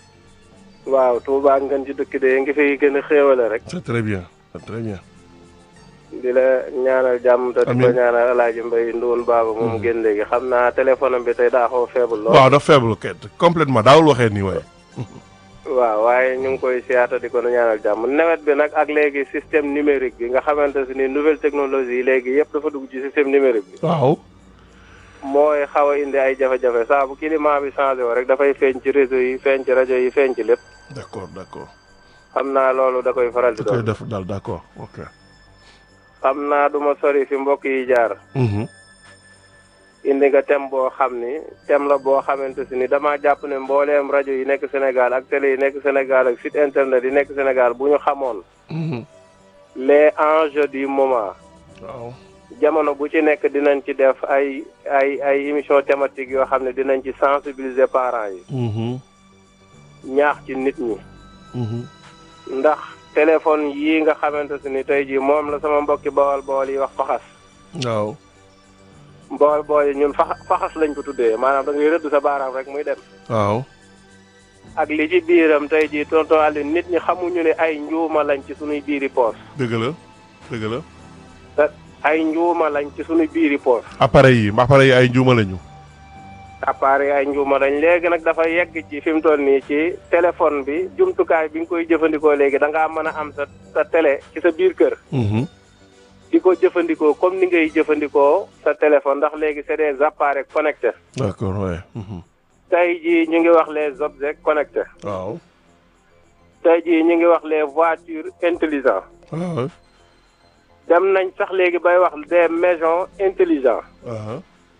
Speaker 4: waaw Touba ngeen ci dëkk de ngi fi gën a xéewale rek
Speaker 2: c'est très bien c'est très bien
Speaker 4: di la ñaanal jàmm te di ko
Speaker 2: Amiin.
Speaker 4: ñaanal alaaji mbay ndoon baaba moom génn léegi xam naa téléphone am bi tey daa xaw a faible lool
Speaker 2: waaw dafa faible ket complètement daawul waxee nii waaye
Speaker 4: waaw waaye ñu ngi koy siyaata di ko ñaanal jàmm nawet bi nag ak léegi système numérique bi nga xamante si ni nouvelle technologie yi léegi yëpp dafa dugg ci système numérique bi
Speaker 2: waaw
Speaker 4: mooy xaw a indi ay jafe-jafe saa bu climat bi changé woo rek dafay feeñ ci réseau yi feeñ ci rajo yi feeñ ci lépp
Speaker 2: d'accord d'accord
Speaker 4: xam naa loolu da koy faral di
Speaker 2: da koy
Speaker 4: doon
Speaker 2: def daal d'accord ok
Speaker 4: xam naa du ma sori fi mbokk yi jaar
Speaker 2: Mhm.
Speaker 4: indi nga thème boo xam ni thème la boo xamante si ni damaa jàpp ne mbooleem rajo yi nekk Sénégal ak télé yi nekk Sénégal ak site internet yi nekk Sénégal bu ñu xamoon
Speaker 2: Mhm.
Speaker 4: les enjeux du moment
Speaker 2: waaw
Speaker 4: jamono bu ci nekk dinañ ci def ay ay ay émission thématique yoo xam ne dinañ ci sensibiliser parents yi
Speaker 2: Mhm.
Speaker 4: ñaax ci nit ñi
Speaker 2: Mhm.
Speaker 4: ndax téléphone yii nga xamante si ni tey jii moom la sama mbokki bawal bawal yi wax faxas
Speaker 2: waaw
Speaker 4: bawal bawal yi ñun fax faxas lañ ko tuddee maanaam da ngay rëdd sa baaraam rek muy dem
Speaker 2: waaw
Speaker 4: ak li ci biiram tey jii tonton Aliou nit ñi xamuñu ne ay njuuma lañ ci suñuy biiri poos
Speaker 2: dëgg la dëgg la
Speaker 4: te ay njuuma lañ ci suñuy biiri poos
Speaker 2: appareil yi appareil yi ay njuuma lañu
Speaker 4: appareil ay njuuma lañ léegi nag dafa yegg ci fi mu toll nii ci téléphone bi jumtukaay bi nga koy jëfandikoo léegi da ngaa mën a am sa sa télé ci sa biir kër
Speaker 2: Mhm.
Speaker 4: di ko jëfandikoo comme ni ngay jëfandikoo sa téléphone ndax léegi c'est des appareils connectés
Speaker 2: d'accord ouais Mhm.
Speaker 4: tey jii ñu ngi wax les objets connectés
Speaker 2: waaw
Speaker 4: tey jii ñu ngi wax les voitures intelligentes
Speaker 2: waaw
Speaker 4: dem nañ sax léegi bay wax des maisons intelligentes
Speaker 2: aha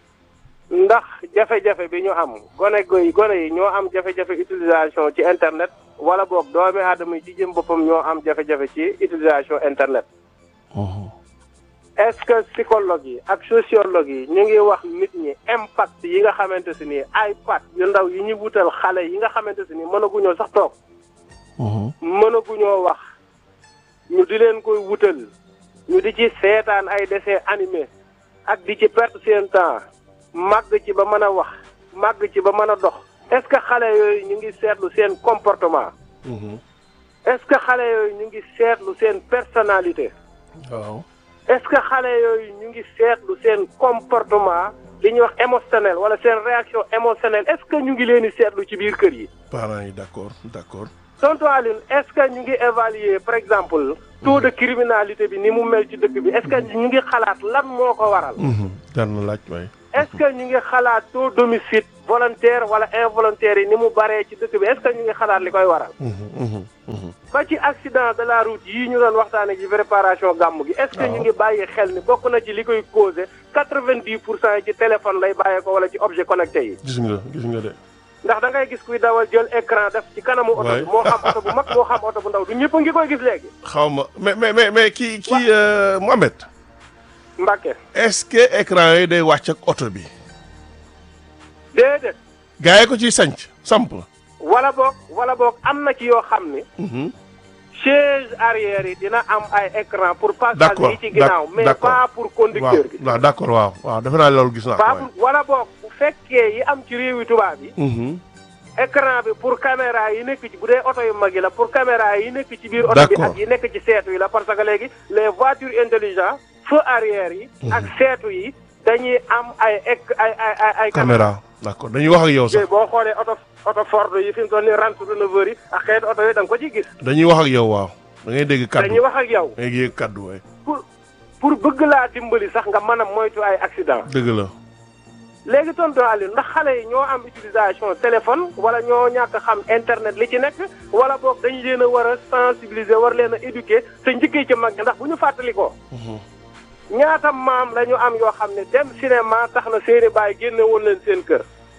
Speaker 4: ndax jafe-jafe bi ñu am gone goy gone yi ñoo am jafe-jafe utilisation ci internet wala boog doomi aadama yi ci jëm boppam ñoo am jafe-jafe ci utilisation internet
Speaker 2: Mhm.
Speaker 4: est-ce que psychologue yi ak sociologue yi ñu ngi wax nit ñi impact yi nga xamante si ni iPad yu ndaw yi ñu wutal xale yi nga xamante si ni mënaguñoo sax toog
Speaker 2: Mhm.
Speaker 4: mënaguñoo wax ñu di leen koy wutal ñu di ci seetaan ay dessin animé ak di ci perte seen temps màgg ci ba mën a wax màgg ci ba mën a dox est-ce que xale yooyu ñu ngi seetlu seen comportement
Speaker 2: Mhm.
Speaker 4: est-ce que xale yooyu ñu ngi seetlu seen personnalité
Speaker 2: waaw
Speaker 4: est-ce que xale yooyu ñu ngi seetlu seen comportement li ñuy wax émotionnel wala seen réaction émotionnelle est-ce que ñu ngi leen di seetlu ci biir kër yi
Speaker 2: parents yi d'accord d'accord
Speaker 4: tonton Aline est-ce que ñu ngi évaluer par exemple taux de criminalité bi ni mu mel ci dëkk bi est-ce que ñu ngi xalaat lan moo ko waral
Speaker 2: Mhm. jar na laaj waay
Speaker 1: est-ce que ñu ngi xalaat taux d'homicide volontaire wala involontaire yi ni mu baree ci dëkk bi est-ce que ñu ngi xalaat li koy waral
Speaker 2: Mhm, mhm, mhm.
Speaker 1: ba ci accident de la route yii ñu doon waxtaane ci préparation gàmm gi est-ce que
Speaker 2: waaw.
Speaker 1: ñu ngi bàyyi xel ni bokk na ci li koy causé quatre-vingt-dix pour cent yi ci téléphone lay bàyyee ko wala ci objet connecté yi
Speaker 2: gis nga gis nga de
Speaker 1: ndax da ngay gis kuy dawal jël écran def ci kanamu oto
Speaker 2: Ouais.
Speaker 1: bi moo xam oto bu mag moo xam oto bu ndaw du ñëpp a ngi koy gis léegi
Speaker 2: xaw ma mais mais mais mais kii kii euh, Mohamed
Speaker 1: Mbàkke
Speaker 2: est-ce que écran yi day wàcc ak oto bi
Speaker 1: déedéet
Speaker 2: gars yi ko ciy sanc samp
Speaker 1: wala boog wala boog am na ci yoo xam ni
Speaker 2: Mhm.
Speaker 1: chaise arrière yi dina am ay écran pour passage
Speaker 2: D'accord,
Speaker 1: yi ci ginnaaw
Speaker 2: d'ac-
Speaker 1: mais
Speaker 2: d'accord.
Speaker 1: pas pour
Speaker 2: waaw
Speaker 1: conducteur bi
Speaker 2: waaw d'accord waaw waaw defe naa loolu gis naa ko
Speaker 1: pas
Speaker 2: waaye.
Speaker 1: pour wala boog bu fekkee yi am ci réewi tubaab yi
Speaker 2: Mhm.
Speaker 1: écran bi pour caméra yi nekk ci bu dee oto yu mag yi la pour caméra yi nekk ci biir oto bi
Speaker 2: D'accord.
Speaker 1: ak yi nekk ci seetu yi la parce que léegi les voitures intelligentes feu arrière yi ak seetu yi dañuy am ay ec ay ay ay ay
Speaker 2: caméra d'accord dañuy wax ak yow sax
Speaker 1: yooyu boo xoolee oto oto Ford yi fi mu toll nii Range Rover yi ak xeetu oto yi da nga ko ci gis
Speaker 2: dañuy wax ak yow waaw da ngay dégg kaddu
Speaker 1: dañuy wax ak yow
Speaker 2: da ngay dégg kaddu waay
Speaker 1: pour pour bëgg laa dimbali sax nga mën a moytu ay accident
Speaker 2: dëgg la
Speaker 1: léegi tonton Aliou ndax xale yi ñoo am utilisation téléphone wala ñoo ñàkk xam internet li ci nekk wala boog dañu leen a war a sensibiliser war leen a éduquer te njëkkee ci mag ñi ndax bu ñu fàttali ko ñaata maam la ñu am yoo xam ne dem cinéma tax na seeni baay génne woon leen seen kër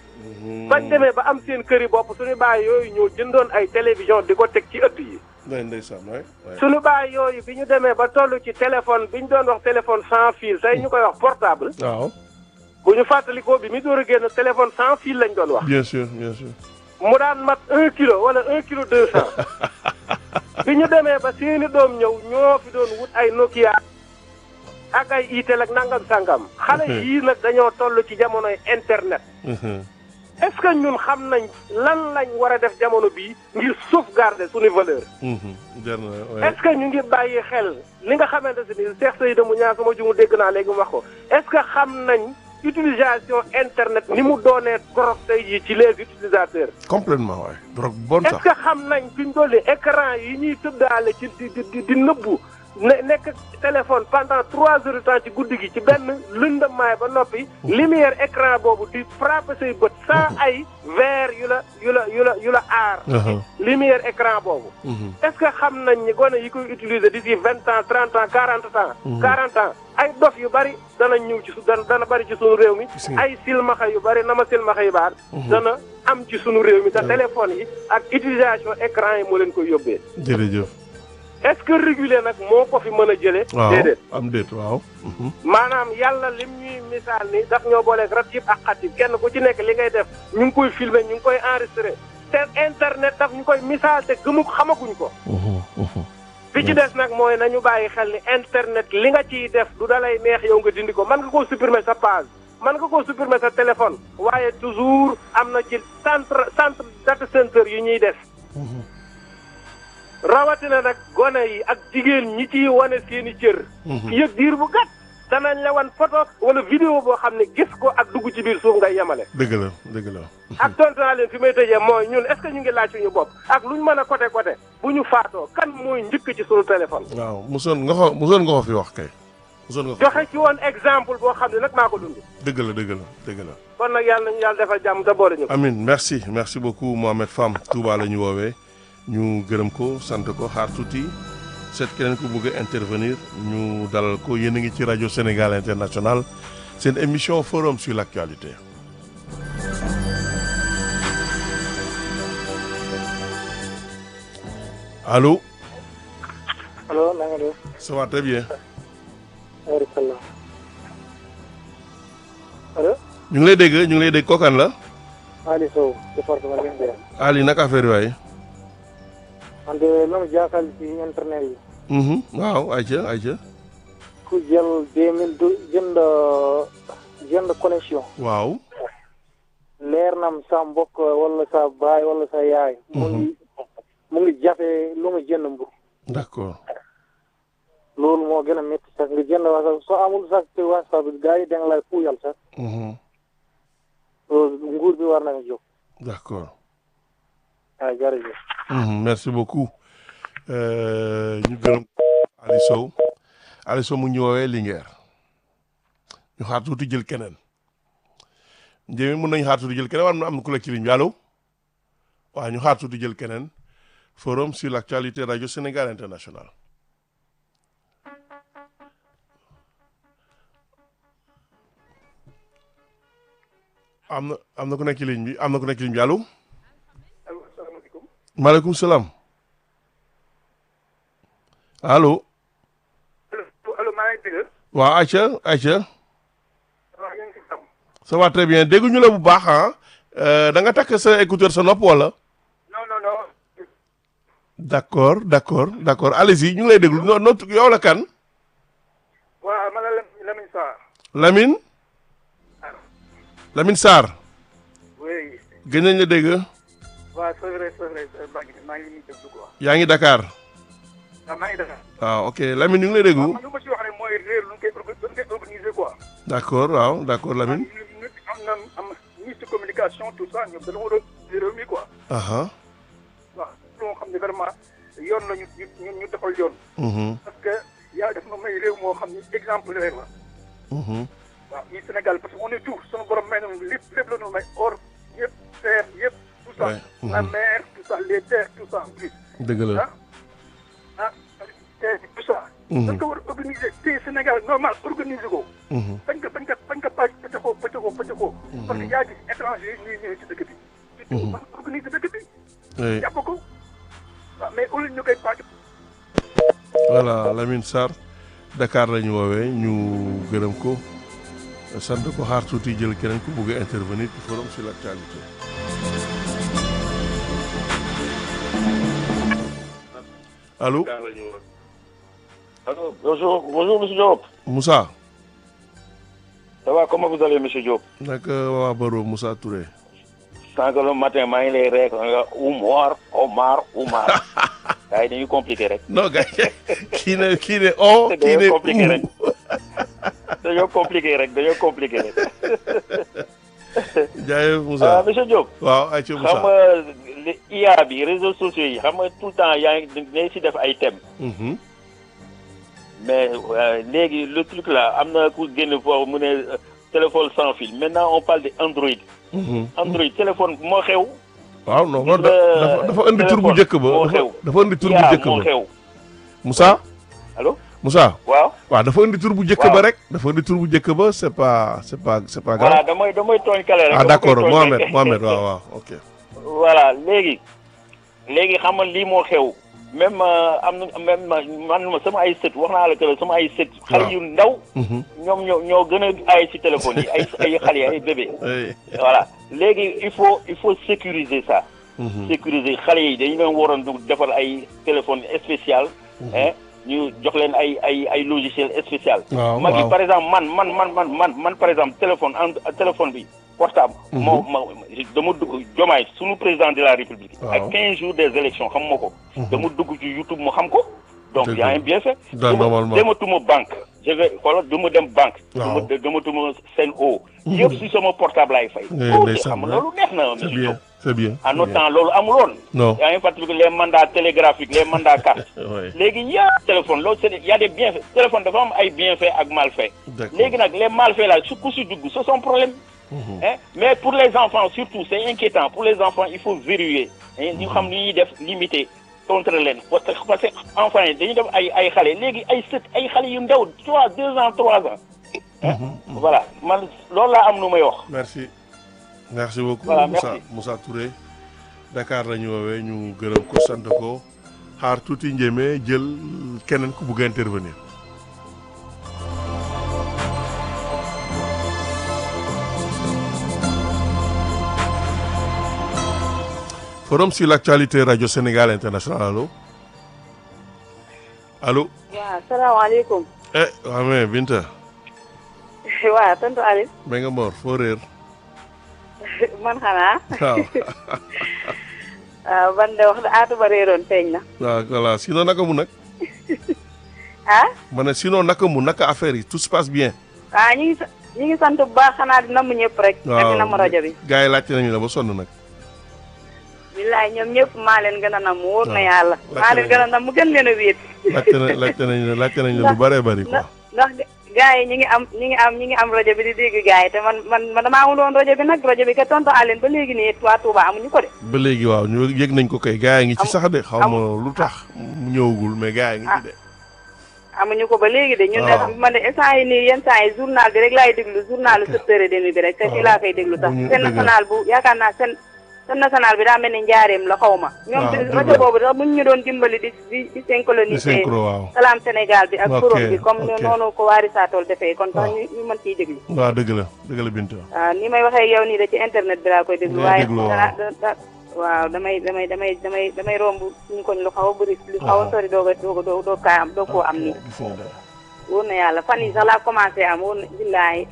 Speaker 1: bañ demee ba am seen kër yi bopp suñu baay yooyu ñoo jëndoon ay télévision di ko teg ci ëtt yi
Speaker 2: day ndeysaan waay waay
Speaker 1: suñu baay yooyu bi ñu demee ba toll ci téléphone bi ñu doon wax téléphone sans fil tey ñu koy wax portable
Speaker 2: waaw
Speaker 1: bu ñu fàttalikoo bi mi door a génn téléphone sans fil lañ doon wax
Speaker 2: bien sûr bien sûr
Speaker 1: mu daan mat un kilo wala un kilo deux cent bi ñu demee ba seeni doom ñëw ñoo fi doon wut ay Nokia ak ay Itel ak nangam sangam xale yii nag dañoo toll ci jamonoy internet
Speaker 2: Mhm.
Speaker 1: est-ce que ñun xam nañ lan lañ war a def jamono bii ngir sauvegarder suñu valeur
Speaker 2: Mhm. jar na waay
Speaker 1: est-ce que ñu ngi bàyyi xel li nga xamante ne nii Cheikh Seydou mu ñaar sama jumu dégg naa léegi mu wax ko est-ce que xam nañ utilisation internet ni mu doonee trop tey jii ci les utilisateurs
Speaker 2: complètement waay drogue bonne
Speaker 1: est-ce
Speaker 2: sax
Speaker 1: que xam nañ fi ñu dolli écran yi ñuy tëddaale ci di di di nëbbu ne nekk téléphone pendant trois heures de temps ci guddi gi ci benn lëndamaay ba noppi lumière écran boobu di frapper say bët sans ay verre yu la yu la yu la yu la aar
Speaker 2: Uh-huh.
Speaker 1: lumière écran boobu
Speaker 2: Mhm.
Speaker 1: est-ce que xam nañ ni gone yi koy utiliser d'ici vingt ans trente ans quarante ans quarante ans ay dof yu bari dana ñëw ci su dana dana bari ci sunu réew mi
Speaker 2: Gis nga.
Speaker 1: ay silmaxa yu bari nama silmaxa yu baar dana am ci sunu réew mi te téléphone yi ak utilisation écran yi moo leen koy yóbbee
Speaker 2: jërëjëf
Speaker 1: est-ce que réguler nag moo ko fi mën a jëlee
Speaker 2: waaw
Speaker 1: déedéet
Speaker 2: am déet waaw Mhm.
Speaker 1: maanaam yàlla lim ñuy misaal ni daf ñoo booleeg rat yëpp ak xat yi kenn ku ci nekk li ngay def ñu ngi koy filmer ñu ngi koy enregistrer te internet daf ñu koy misaal te gëmu xamaguñ ko
Speaker 2: Mhm. Mhm.
Speaker 1: bi ci des nag mooy nañu bàyyi xel ni internet li nga ciy def du dalay neex yow nga dindi ko mën nga koo supprimer sa page mën nga koo supprimer sa téléphone waaye toujours am na ci centre centre data center yu ñuy def rawatina nag gone yi ak jigéen ñi ciy wane seeni cër yëg diir bu gàtt danañ la wan photo wala vidéo boo xam ne gis ko ak dugg ci biir suuf ngay yemale
Speaker 2: dëgg la dëgg la
Speaker 1: ak tontu naa leen fi may tëjee mooy ñun est-ce que ñu ngi laaj suñu bopp ak luñ mën a côté côté bu ñu faatoo kan mooy njëkk ci suñu téléphone
Speaker 2: waaw mosoon nga ko mosoon nga ko fi wax kay mosoon nga ko
Speaker 1: joxe ci woon exemple boo xam ne nag maa ko dund
Speaker 2: dëgg la dëgg la dëgg la
Speaker 1: kon nag yàlla nañu yàlla defal jàmm te boole ñu ko
Speaker 2: Amin merci merci beaucoup Mohamed Fam Touba la ñu woowee ñu gërëm ko sant ko xaar tuuti seet keneen ku bëgg a intervenir ñu dalal ko yéen a ngi ci rajo Sénégal International seen émission forum sur l'actualité allo
Speaker 7: allo na nga def
Speaker 2: ça va très bien
Speaker 7: waaleykum allo
Speaker 2: ñu ngi lay dégg ñu ngi lay dégg kookan la
Speaker 7: Ali Sow département Linguère
Speaker 2: Ali naka affaire yi waay
Speaker 7: man de la ma jaaxal ci internet yi
Speaker 2: Mhm, waaw ayca ayca
Speaker 7: ku jël deux mille deux jënd jënd connexion
Speaker 2: waaw
Speaker 7: leer nam sa mbokk wala sa baay wala sa yaay mu ngi mu ngi jafe lu mu jënd mbu
Speaker 2: d'accord
Speaker 7: loolu moo gën a métti sax nga jënd wasa soo amul sax ci wasa bi gars yi da nga lay puuyal sax
Speaker 2: Mhm,
Speaker 7: loolu nguur bi war nañu jóg
Speaker 2: d'accord
Speaker 7: waaw jërëjëf
Speaker 2: Mhm, merci beaucoup Euh, ñu gërëm Ali Sow Ali Sow mu ngi ñu woowee Linguère ñu xaar tuuti jël keneen Njémé mun nañu xaar tuuti jël keneen wala am na ku la ci ligne bi allo waaw ñu xaar tuuti jël keneen forum sur l'actualité radio Sénégal international am na am na ku nekk ci ligne bi am na ku nekk ci ligne bi allo
Speaker 4: allo salaamaaleykum.
Speaker 2: maaleykum salaam allo
Speaker 4: allo allo maa ngi dégg.
Speaker 2: waaw Aïcha Aïcha
Speaker 4: waaw yéen si tam.
Speaker 2: ça va très bien dégguñu la bu baax ah da nga takk sa écouteur sa nopp wala
Speaker 4: non non non.
Speaker 2: d'accord d'accord d'accord allez-y ñu ngi lay déglu no no yow la kan
Speaker 4: waaw man la Lamine Sarr.
Speaker 2: Lamine Lamine Sarr
Speaker 4: oui.
Speaker 2: gën nañ la dégg
Speaker 4: waaw c'est vrai c'est vrai maa ngi maa ngi nii déglu quoi.
Speaker 2: yaa ngi Dakar
Speaker 4: waaw maa ngi Dakar.
Speaker 2: waaw ok Lamine ñu ngi lay déglu
Speaker 4: man lu ma si wax rek mooy réer lu ñu koy orga- lu ñu koy organiser quoi.
Speaker 2: d'accord waaw d'accord Lamine
Speaker 4: ñu ñu am na am ministre de communication tout ça ñoom dañoo war a réew mi quoi.
Speaker 2: aha
Speaker 4: waaw loo xam ne vraiment yoon la ñu ñu ñu defal yoon.
Speaker 2: mhm
Speaker 4: parce que yàlla def na may réew moo xam ne exemple rek la.
Speaker 2: mhm
Speaker 4: waaw ñi Sénégal parce que on est tout sunu borom may nañu lépp lépp la ñu may or yëpp terre yëpp tout ça.
Speaker 2: Ouais.
Speaker 4: la
Speaker 2: Mhm.
Speaker 4: mer tout ça les terres tout ça en plus.
Speaker 2: dëgg la
Speaker 4: ah ah terre bi tout ça.
Speaker 2: Mhm.
Speaker 4: dañ ko war a organiser te Sénégal normal organiser ko.
Speaker 2: mhm
Speaker 4: bañ ko bañ ko bañ ko pàcc pëccëxoo pëccëxoo pëccëxoo. parce que yaa gis étranger yi ñuy ñëwee ci dëkk bi. surtout man organiser dëkk bi.
Speaker 2: oui
Speaker 4: jàpp ko waaw mais au lieu ñu koy pàcc.
Speaker 2: voilà Lamine Sarr Dakar la ñu woowee ñu gërëm ko sant ko xaar tuuti jël keneen ku bëgg a intervenir ci forum sur l'actualité allo
Speaker 5: Allô, bonjour, bonjour Monsieur Diop.
Speaker 2: Moussa
Speaker 5: Ça va, comment vous allez Monsieur Diop
Speaker 2: naka waa Baro Moussa Touré
Speaker 5: Sànq le matin maa ngi lay rek nga Oumar Omar Oumar. gars yi dañuy compliqué rek.
Speaker 2: non gars kii ne kii ne o kii ne
Speaker 5: dañoo compliqué rek.
Speaker 2: ou
Speaker 5: dañoo compliqué rek dañoo compliqué rek.
Speaker 2: jaayee
Speaker 5: ah
Speaker 2: Moussa
Speaker 5: Monsieur Diop.
Speaker 2: waaw ayca
Speaker 5: xam
Speaker 2: Moussa
Speaker 5: nga li IA bi réseaux sociaux yi xam nga tout le temps yaa ngi ne si def ay thèmes.
Speaker 2: Mhm.
Speaker 5: mais euh, léegi le truc là am na ku génn foofu mu ne euh, téléphone sans fil maintenant on parle de Android.
Speaker 2: Mhm.
Speaker 5: Android téléphone moo xew.
Speaker 2: waaw non
Speaker 5: Gis
Speaker 2: loolu
Speaker 5: nga
Speaker 2: dafa dafa indi tur bu
Speaker 5: téléphone
Speaker 2: njëkk ba
Speaker 5: moo
Speaker 2: dafa
Speaker 5: xew.
Speaker 2: dafa indi tur bu
Speaker 5: IA
Speaker 2: njëkk
Speaker 5: moo
Speaker 2: ba
Speaker 5: xew.
Speaker 2: Moussa
Speaker 5: allo
Speaker 2: Moussa
Speaker 5: waaw.
Speaker 2: waaw dafa indi tur bu njëkk
Speaker 5: Waaw.
Speaker 2: ba rek dafa indi tur bu njëkk ba c'est pas c'est pas c'est pas
Speaker 5: voilà
Speaker 2: grave
Speaker 5: damay damay tooñ kale rek.
Speaker 2: ah
Speaker 5: dama
Speaker 2: d'accord
Speaker 5: koy tooñ
Speaker 2: Mohamed
Speaker 5: rek.
Speaker 2: Mohamed waaw waaw ok
Speaker 5: voilà léegi léegi xam nga lii moo xew même euh, am na même man ma sama ay sët wax naa la que sama ay sët. xale yu ndaw.
Speaker 2: Mhm.
Speaker 5: ñoom ñoo ñoo gën a ay ci téléphone yi ay ay xale ay bébé.
Speaker 2: Eh,
Speaker 5: voilà léegi il faut il faut sécuriser ça.
Speaker 2: mhm.
Speaker 5: sécuriser xale yi dañu leen waroon du defal ay téléphone spécial. hein ñu jox leen ay ay ay logiciel spécial.
Speaker 2: waaw
Speaker 5: mag yi
Speaker 2: waaw
Speaker 5: par exemple man man man man man man par exemple téléphone en téléphone bi portable. moo ma dama dugg jomaay sunu président de la république.
Speaker 2: Waaw.
Speaker 5: ak 15 jours des élections xam ma ko. dama dugg ci YouTube mu xam ko. donc
Speaker 2: Dëgg
Speaker 5: y a
Speaker 2: la.
Speaker 5: un bienfait.
Speaker 2: Da-
Speaker 5: dama
Speaker 2: normalement.
Speaker 5: dematuma banque. je vais xoolal du ma dem banque.
Speaker 2: Waaw.
Speaker 5: du ma dematuma seen o. yëpp si sama portable laay fay.
Speaker 2: Eh,
Speaker 5: loolu
Speaker 2: ndeysaan,
Speaker 5: xam nga
Speaker 2: ouais.
Speaker 5: loolu neex na
Speaker 2: c'est
Speaker 5: monsieur
Speaker 2: bien
Speaker 5: Diop.
Speaker 2: c'est bien
Speaker 5: en
Speaker 2: c'est
Speaker 5: notre
Speaker 2: bien.
Speaker 5: temps loolu amuloon.
Speaker 2: non
Speaker 5: yaa ngi fàttaliku les mandats télégraphiques les mandats carte.
Speaker 2: ouais
Speaker 5: léegi yaa téléphone loolu c'est y a des bienfaits téléphone dafa am ay bienfaits ak malfaits.
Speaker 2: d'accord
Speaker 5: léegi nag les malfaits là su ku si dugg c'est son problème. hein mais pour les enfants surtout c'est inquiétant pour les enfants il faut verrouiller. hein, ñu xam ni ñuy def limiter contre leen parce que parce que enfants yi dañuy def ay ay xale léegi ay sët ay xale yu ndaw trois deux ans trois ans. hein voilà man loolu laa am lu may wax.
Speaker 2: merci merci beaucoup
Speaker 5: Voilà,
Speaker 2: Moussa
Speaker 5: merci.
Speaker 2: Moussa Touré Dakar la ñu woowee ñu gërëm ko sant ko xaar tuuti njéeme jël keneen ku bugg a intervenir forum sur l'actualité radio Sénégal international allo allo
Speaker 8: waaw salaamaaleykum
Speaker 2: eh waa mais Binta
Speaker 8: waaw tontu Aliou
Speaker 2: ba nga mor foo réer
Speaker 8: man xanaa
Speaker 2: waaw
Speaker 8: waaw man de wax da aatu ba réeroon feeñ na
Speaker 2: waaw voilà sinon naka mu nag
Speaker 8: ah
Speaker 2: ma ne sinon naka mu naka affaire yi tout se passe bien.
Speaker 8: waaw ñu ngi sa- ñu ngi sant bu baax xanaa di namm ñëpp rek ak di namm rajo bi
Speaker 2: gars yi laajte nañu la ba sonn nag.
Speaker 8: billaay ñoom ñëpp maa leen gën a nam wóor na
Speaker 2: waaw.
Speaker 8: yàlla
Speaker 2: Laajte
Speaker 8: maa leen
Speaker 2: nañu.
Speaker 8: gën a nam mu gën leen a wéet
Speaker 2: laajte na laajte nañu la laajte nañu la lu bëree bëri quoi.
Speaker 8: ndax ndax gars yi ñi ngi am ñi ngi am ñi ngi am rajo bi di dégg gars yi te man man man damaa amul woon rajo bi nag rajo bi ka tontu Aline ba léegi nii waa Touba amuñu ko de.
Speaker 2: ba léegi waaw ñu yëg nañ ko kay gars yi ngi ci sax de xaw ma lu tax mu ñëwagul mais gars yi ngi ci de.
Speaker 8: amuñu ko ba léegi de. ñun
Speaker 2: waaw
Speaker 8: de man de instant yi nii yenn saa yi journal bi rek laay déglu journal lu sept heures et demi bi rek te fii laa koy déglu sax.
Speaker 2: bu ñu
Speaker 8: seen
Speaker 2: dëgg la.
Speaker 8: national bu yaakaar naa seen seen national bi daa mel ni njaareem la xaw ma. ñoom
Speaker 2: waaw
Speaker 8: ci
Speaker 2: dëgg
Speaker 8: rajo
Speaker 2: la.
Speaker 8: boobu sax buñ ñu doon dimbali di di di
Speaker 2: di
Speaker 8: synchroniser.
Speaker 2: synchro waaw.
Speaker 8: salaam Sénégal bi ak
Speaker 2: Ok,
Speaker 8: forum bi comme
Speaker 2: ok.
Speaker 8: noonu ko waari saatool defee kon sax
Speaker 2: waaw.
Speaker 8: ñu ñu mën ciy déglu.
Speaker 2: waaw dëgg la dëgg la Binta.
Speaker 8: waaw ni may waxee yow nii de ci internet bi laa koy déglu.
Speaker 2: Ngay
Speaker 8: waaye
Speaker 2: déglu, waaw.
Speaker 8: dana da- da- waaw damay damay damay damay damay romb suñu koñ lu xaw a bëri lu xaw a
Speaker 2: waaw.
Speaker 8: sori doog a doog a doog doog kaa am doog koo am nii.
Speaker 2: gis nga dara.
Speaker 8: wóor na yàlla fan yi sax laa commencé am wóor na billaahi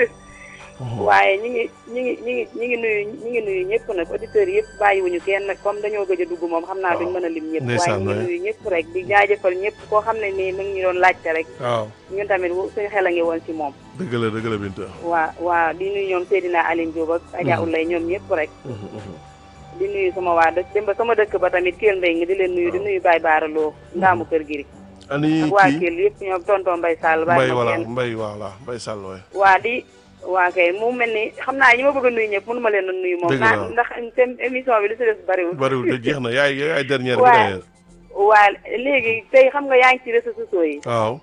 Speaker 8: waaye ñi ngi ñi ngi ñi ngi ñi ngi nuyu ñi ngi nuyu ñëpp nag auditeurs yëpp bàyyiwuñu kenn comme dañoo gëj a dugg moom xam naa duñ mën a lim ñëpp waaye
Speaker 2: Ndeysaan,
Speaker 8: ñi ngi
Speaker 2: waay.
Speaker 8: nuyu ñëpp rek di jaajëfal ñëpp koo xam ne nii mu ngi ñu doon laajte rek
Speaker 2: waaw
Speaker 8: ñun tamit wu- suñu xel a ngi woon ci moom
Speaker 2: dëgg la dëgg la Binta.
Speaker 8: waa waa di nuyu ñoom Seydina Aline Diop ak Adja Ulay ñoom ñëpp rek di nuyu sama waa dëkk dem ba sama dëkk ba tamit Kell Mbaye ngi di leen nuyu di nuyu Baye Baara Lo ndaamu kër gi
Speaker 2: ani
Speaker 8: ak waa
Speaker 2: kii
Speaker 8: Kell yëpp ñoom tonton Mbaye Sall
Speaker 2: Mbay
Speaker 8: bàyyi ma
Speaker 2: voilà
Speaker 8: kenn
Speaker 2: Mbay voilà Mbay Sall waay.
Speaker 8: waa di waa kay mu mel ni xam naa ñi ma bëgg a nuyu ñëpp mënu ma leen a nuyu moom
Speaker 2: Dëgg la.
Speaker 8: naa ndax seen émission bi li si des bariwul
Speaker 2: bariwul de jeex na yaay yaay dernière bi
Speaker 8: Waaye-
Speaker 2: d'ailleurs.
Speaker 8: waa léegi tey xam nga yaa ngi ci réseaux sociaux yi
Speaker 2: waaw.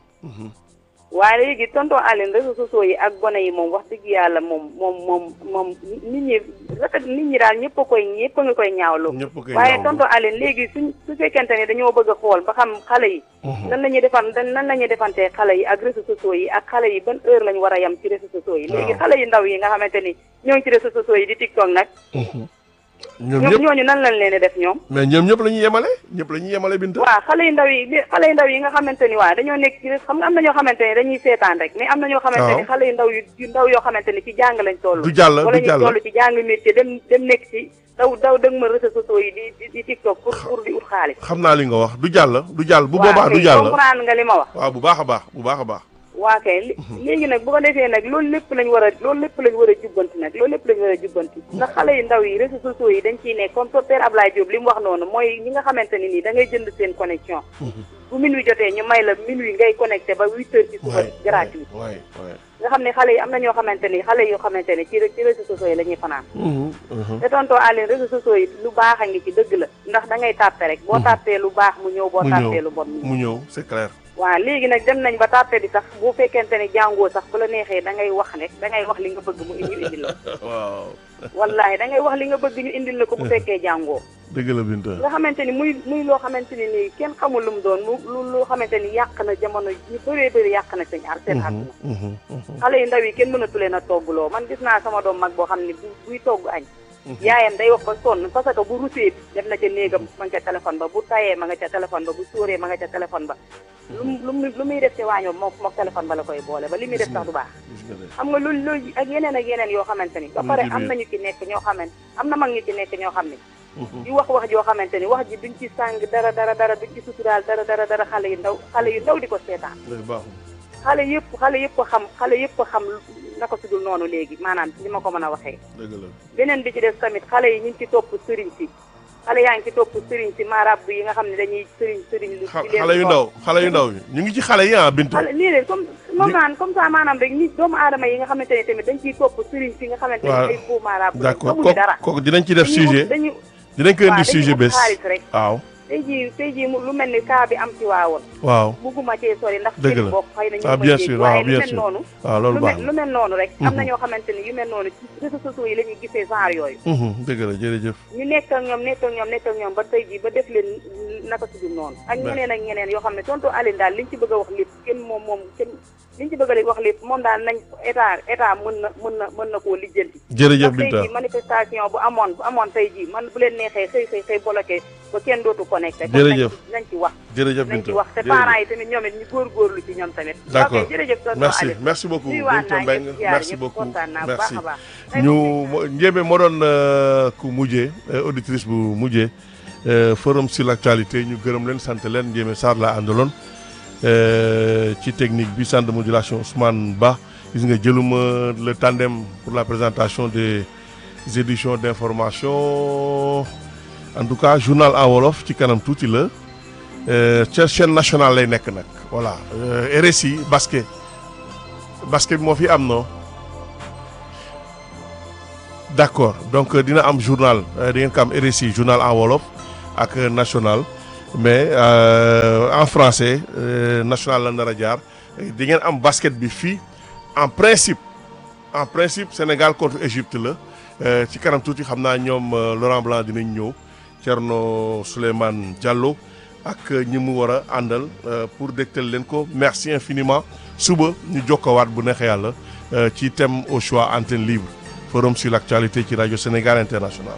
Speaker 8: waaye léegi tonton Aline réseaux sociaux yi ak gone yi moom wax dëgg yàlla moom moom moom moom nit ñi rafet nit ñi daal ñëpp a koy ñëpp a nga koy ñaawlu
Speaker 2: ñëpp koy
Speaker 8: waaye
Speaker 2: ñaawlu.
Speaker 8: tonton Aline léegi suñ su fekkente ne dañoo bëgg a xool ba xam xale yi nan la ñuy defan nan la ñuy defantee xale yi ak réseaux sociaux yi ak xale yi ban heure lañ war a yem ci réseaux sociaux yi léegi
Speaker 2: Waaw.
Speaker 8: xale yi ndaw yi nga xamante ni ñoo ngi ci réseaux sociaux yi di TikTok nag
Speaker 2: ñoom
Speaker 8: ñoom
Speaker 2: ñëpp
Speaker 8: ñooñu nan lañ leen di def ñoom
Speaker 2: mais ñoom ñëpp la ñuy yemale ñëpp la ñuy yemale Binta.
Speaker 8: waaw xale yu ndaw yi li- xale yu ndaw yi nga xamante ni waaw dañoo nekk ci xam nga am na ñoo xamante ni dañuy seetaan rek mais am na ñoo xamante ni
Speaker 2: Waaw.
Speaker 8: xale yu ndaw yu yu ndaw yoo xamante ni ci jàng lañ toll
Speaker 2: Du jàll,
Speaker 8: wala
Speaker 2: du
Speaker 8: ñu
Speaker 2: jàll.
Speaker 8: toll ci jàng métier dem dem nekk ci daw daw dëgg ma réseaux sociaux yi di di di TikTok pour pour di ut xaalis
Speaker 2: xam naa li nga wax du jàll du jàll bu
Speaker 8: waaw
Speaker 2: boobaa du
Speaker 8: kay
Speaker 2: jàll.
Speaker 8: comprendre nga li ma wax
Speaker 2: waaw bu baax a baax bu baax a baax.
Speaker 8: waa kay li- léegi nag bu ko defee nag loolu lépp lañ war a loolu lépp lañ war a jubbanti nag loolu lépp lañ war a jubbanti ndax xale yu ndaw yi réseaux sociaux yi dañ ciy nekk comme so père Ablaye Diop li mu wax noonu mooy ñi nga xamante ni nii da ngay jënd seen connexion bu minuit jotee ñu may la minuit ngay connecté ba huit heures ci suba
Speaker 2: waay
Speaker 8: gratuit
Speaker 2: waay waay.
Speaker 8: nga xam ne xale yi am na ñoo xamante ni xale yoo xamante ni ci ci réseaux sociaux yi la ñuy fanaan
Speaker 2: Mhm, mhm.
Speaker 8: te tonton Aline réseaux sociaux yi lu baax a ngi ci dëgg la ndax da ngay tàppe rek boo tàppee lu baax mu ñëw boo
Speaker 2: mu
Speaker 8: tàppee
Speaker 2: ñëw
Speaker 8: lu bon mu ñëw
Speaker 2: mu ñëw c'est clair.
Speaker 8: waaw léegi nag dem nañ ba tàppe bi sax bu fekkente ni jàngoo sax bu la neexee da ngay wax rek da ngay wax li nga bëgg mu ñu indil la
Speaker 2: waaw
Speaker 8: wallahi da ngay wax li nga bëgg ñu indil la ko bu fekkee jàngoo
Speaker 2: dëgg la Binta.
Speaker 8: nga xamante ni muy muy loo xamante ni nii kenn xamul lu mu doon lu lu loo xamante ni yàq na jamono ñu bëree bëri yàq na seen ar seen àdduna
Speaker 2: Mhm, mhm.
Speaker 8: xale yu ndaw yi kenn mënatu leen a toggloo man gis naa sama doom mag boo xam ne bu buy togg añ yaayam day wax ba sonn parce que bu rusee dem na ca néegam ma nga ca téléphone ba bu tayee ma nga ca téléphone ba bu sóoree ma nga ca téléphone ba lu mu lu mu lu muy def ci waañoo moom moom téléphone ba la koy boole ba li muy def sax du baax
Speaker 2: gis nga de.
Speaker 8: xam nga loolu loolu ak yeneen ak yeneen yoo xamante ni ba
Speaker 2: Mu
Speaker 8: pare
Speaker 2: ngi ci
Speaker 8: am
Speaker 2: biir.
Speaker 8: nañu ci nekk ñoo xamante am na mag ñu ci nekk ñoo xam ne
Speaker 2: Mhm.
Speaker 8: di wax wax joo xamante ni wax ji duñ ci sàng dara dara dara duñ ci suturaal dara dara dara xale yu ndaw xale yu ndaw di ko seetaan
Speaker 2: léegi baaxul.
Speaker 8: xale yëpp xale yëpp a xam xale yëpp a xam naka sudul noonu léegi maanaam li ma ko mën a waxee
Speaker 2: dëgg la.
Speaker 8: beneen bi ci des tamit xale yi ñu ngi ci topp sëriñ si xale yaa ngi ci topp sëriñ si maarab yi nga xam ne dañuy sëriñ sëriñ lu
Speaker 2: xa-
Speaker 8: di leen
Speaker 2: xale yu
Speaker 8: topp.
Speaker 2: ndaw xale yu ndaw yi ñu ngi ci xale yi ah Binta.
Speaker 8: xale lii de comme moom naan comme ça maanaam rek ñi doomu aadama yi nga xamante ne tamit dañ ciy topp sëriñ si nga xamante ne
Speaker 2: waaw
Speaker 8: ay faux maarab
Speaker 2: d'accord
Speaker 8: xamuñu dara
Speaker 2: kooku kooku dinañ ci def
Speaker 8: dañuy
Speaker 2: sujet
Speaker 8: dañuy
Speaker 2: dinañ ko indi
Speaker 8: waaw
Speaker 2: sujet
Speaker 8: dañuy
Speaker 2: bés.
Speaker 8: ut xaalis rek
Speaker 2: waaw
Speaker 8: tey jii tey jii mu lu mel ni cas bi am ci waawoon
Speaker 2: waaw
Speaker 8: bugguma cee sori ndax
Speaker 2: Dëgg
Speaker 8: seen
Speaker 2: la.
Speaker 8: bokk xëy na ñu
Speaker 2: ah
Speaker 8: may
Speaker 2: bien
Speaker 8: dégg
Speaker 2: sûr
Speaker 8: waaye
Speaker 2: waaw
Speaker 8: lu
Speaker 2: bien
Speaker 8: mel
Speaker 2: sûr
Speaker 8: noonu
Speaker 2: waaw loolu
Speaker 8: lu
Speaker 2: baax
Speaker 8: mel
Speaker 2: na.
Speaker 8: lu mel noonu rek am na
Speaker 2: Mhm.
Speaker 8: ñoo xamante ni yu mel noonu ci réseaux sociaux yi la ñuy gisee genre yooyu
Speaker 2: Mhm, dëgg la jërëjëf.
Speaker 8: ñu nekk ak ñoom nekk ak ñoom nekk ak ñoom ba tey jii ba def leen naka su dul noonu ak
Speaker 2: Ouais.
Speaker 8: ñeneen ak ñeneen yoo xam ne tonton Aline daal liñ ci bëgg a wax lépp kenn moom moom kenn liñ ci bëgg a wax lépp moom daal nañ état état mën na mën na mën na koo lijjanti
Speaker 2: jërëjëf
Speaker 8: ndax tey
Speaker 2: Binta
Speaker 8: jii manifestation bu amoon bu amoon tey jii man bu leen neexee xëy xëy xëy bloqué ba kenn dootu connecté kon nañ
Speaker 2: Jërëjëf.
Speaker 8: ci nañ ci wax
Speaker 2: jërëjëf
Speaker 8: nañ ci
Speaker 2: Binta
Speaker 8: wax te
Speaker 2: jërëjëf.
Speaker 8: parents yi tamit ñoom it ñu góorgóorlu ci ñoom tamit
Speaker 2: D'accord.
Speaker 8: ok jërëjëf tonton
Speaker 2: merci
Speaker 8: Aline
Speaker 2: merci beaucoup
Speaker 8: nuyuwaat
Speaker 2: Binta
Speaker 8: naa
Speaker 2: Mbengue
Speaker 8: ñëpp ziar
Speaker 2: merci
Speaker 8: ñëpp
Speaker 2: beaucoup
Speaker 8: kontaan naa bu baax
Speaker 2: merci
Speaker 8: a baax Tey
Speaker 2: ñu
Speaker 8: moom
Speaker 2: mo- Ndiémé moo doon euh, ku mujjee euh, auditrice bu mujjee euh, forum sur l'actualité ñu gërëm leen sant leen Ndiémé Sarr la àndaloon euh, ci technique bi centre de modulation Ousmane Ba gis nga jëluma le tandem pour la présentation des éditions d'information en tout cas journal en wolof ci kanam tuuti la euh, ca chaîne nationale lay nekk nag voilà euh, RSI basket basket bi moo fi am non d'accord donc euh, dina am journal euh, di ngeen ko am RSI journal en wolof ak euh, national mais euh, en français euh, national la nar a jaar di ngeen am basket bi fii en principe en principe Sénégal contre Égypte la euh, ci kanam tuuti xam naa ñoom euh, Laurent Blanc dinañ ñëw Thierno Souleymane Diallo ak ñi mu war a àndal euh, pour dégtal leen ko merci infiniment suba ñu jokkowaat bu neexee yàlla euh, ci thème au choix antenne libre forum sur l'actualité ci rajo Sénégal International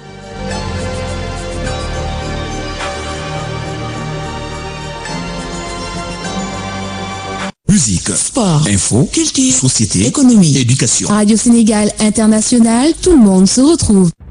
Speaker 9: Musique,
Speaker 10: Sport,
Speaker 9: info,
Speaker 10: culture,
Speaker 9: société,
Speaker 10: économie,
Speaker 9: éducation.
Speaker 10: Radio Sénégal International, tout le monde se retrouve.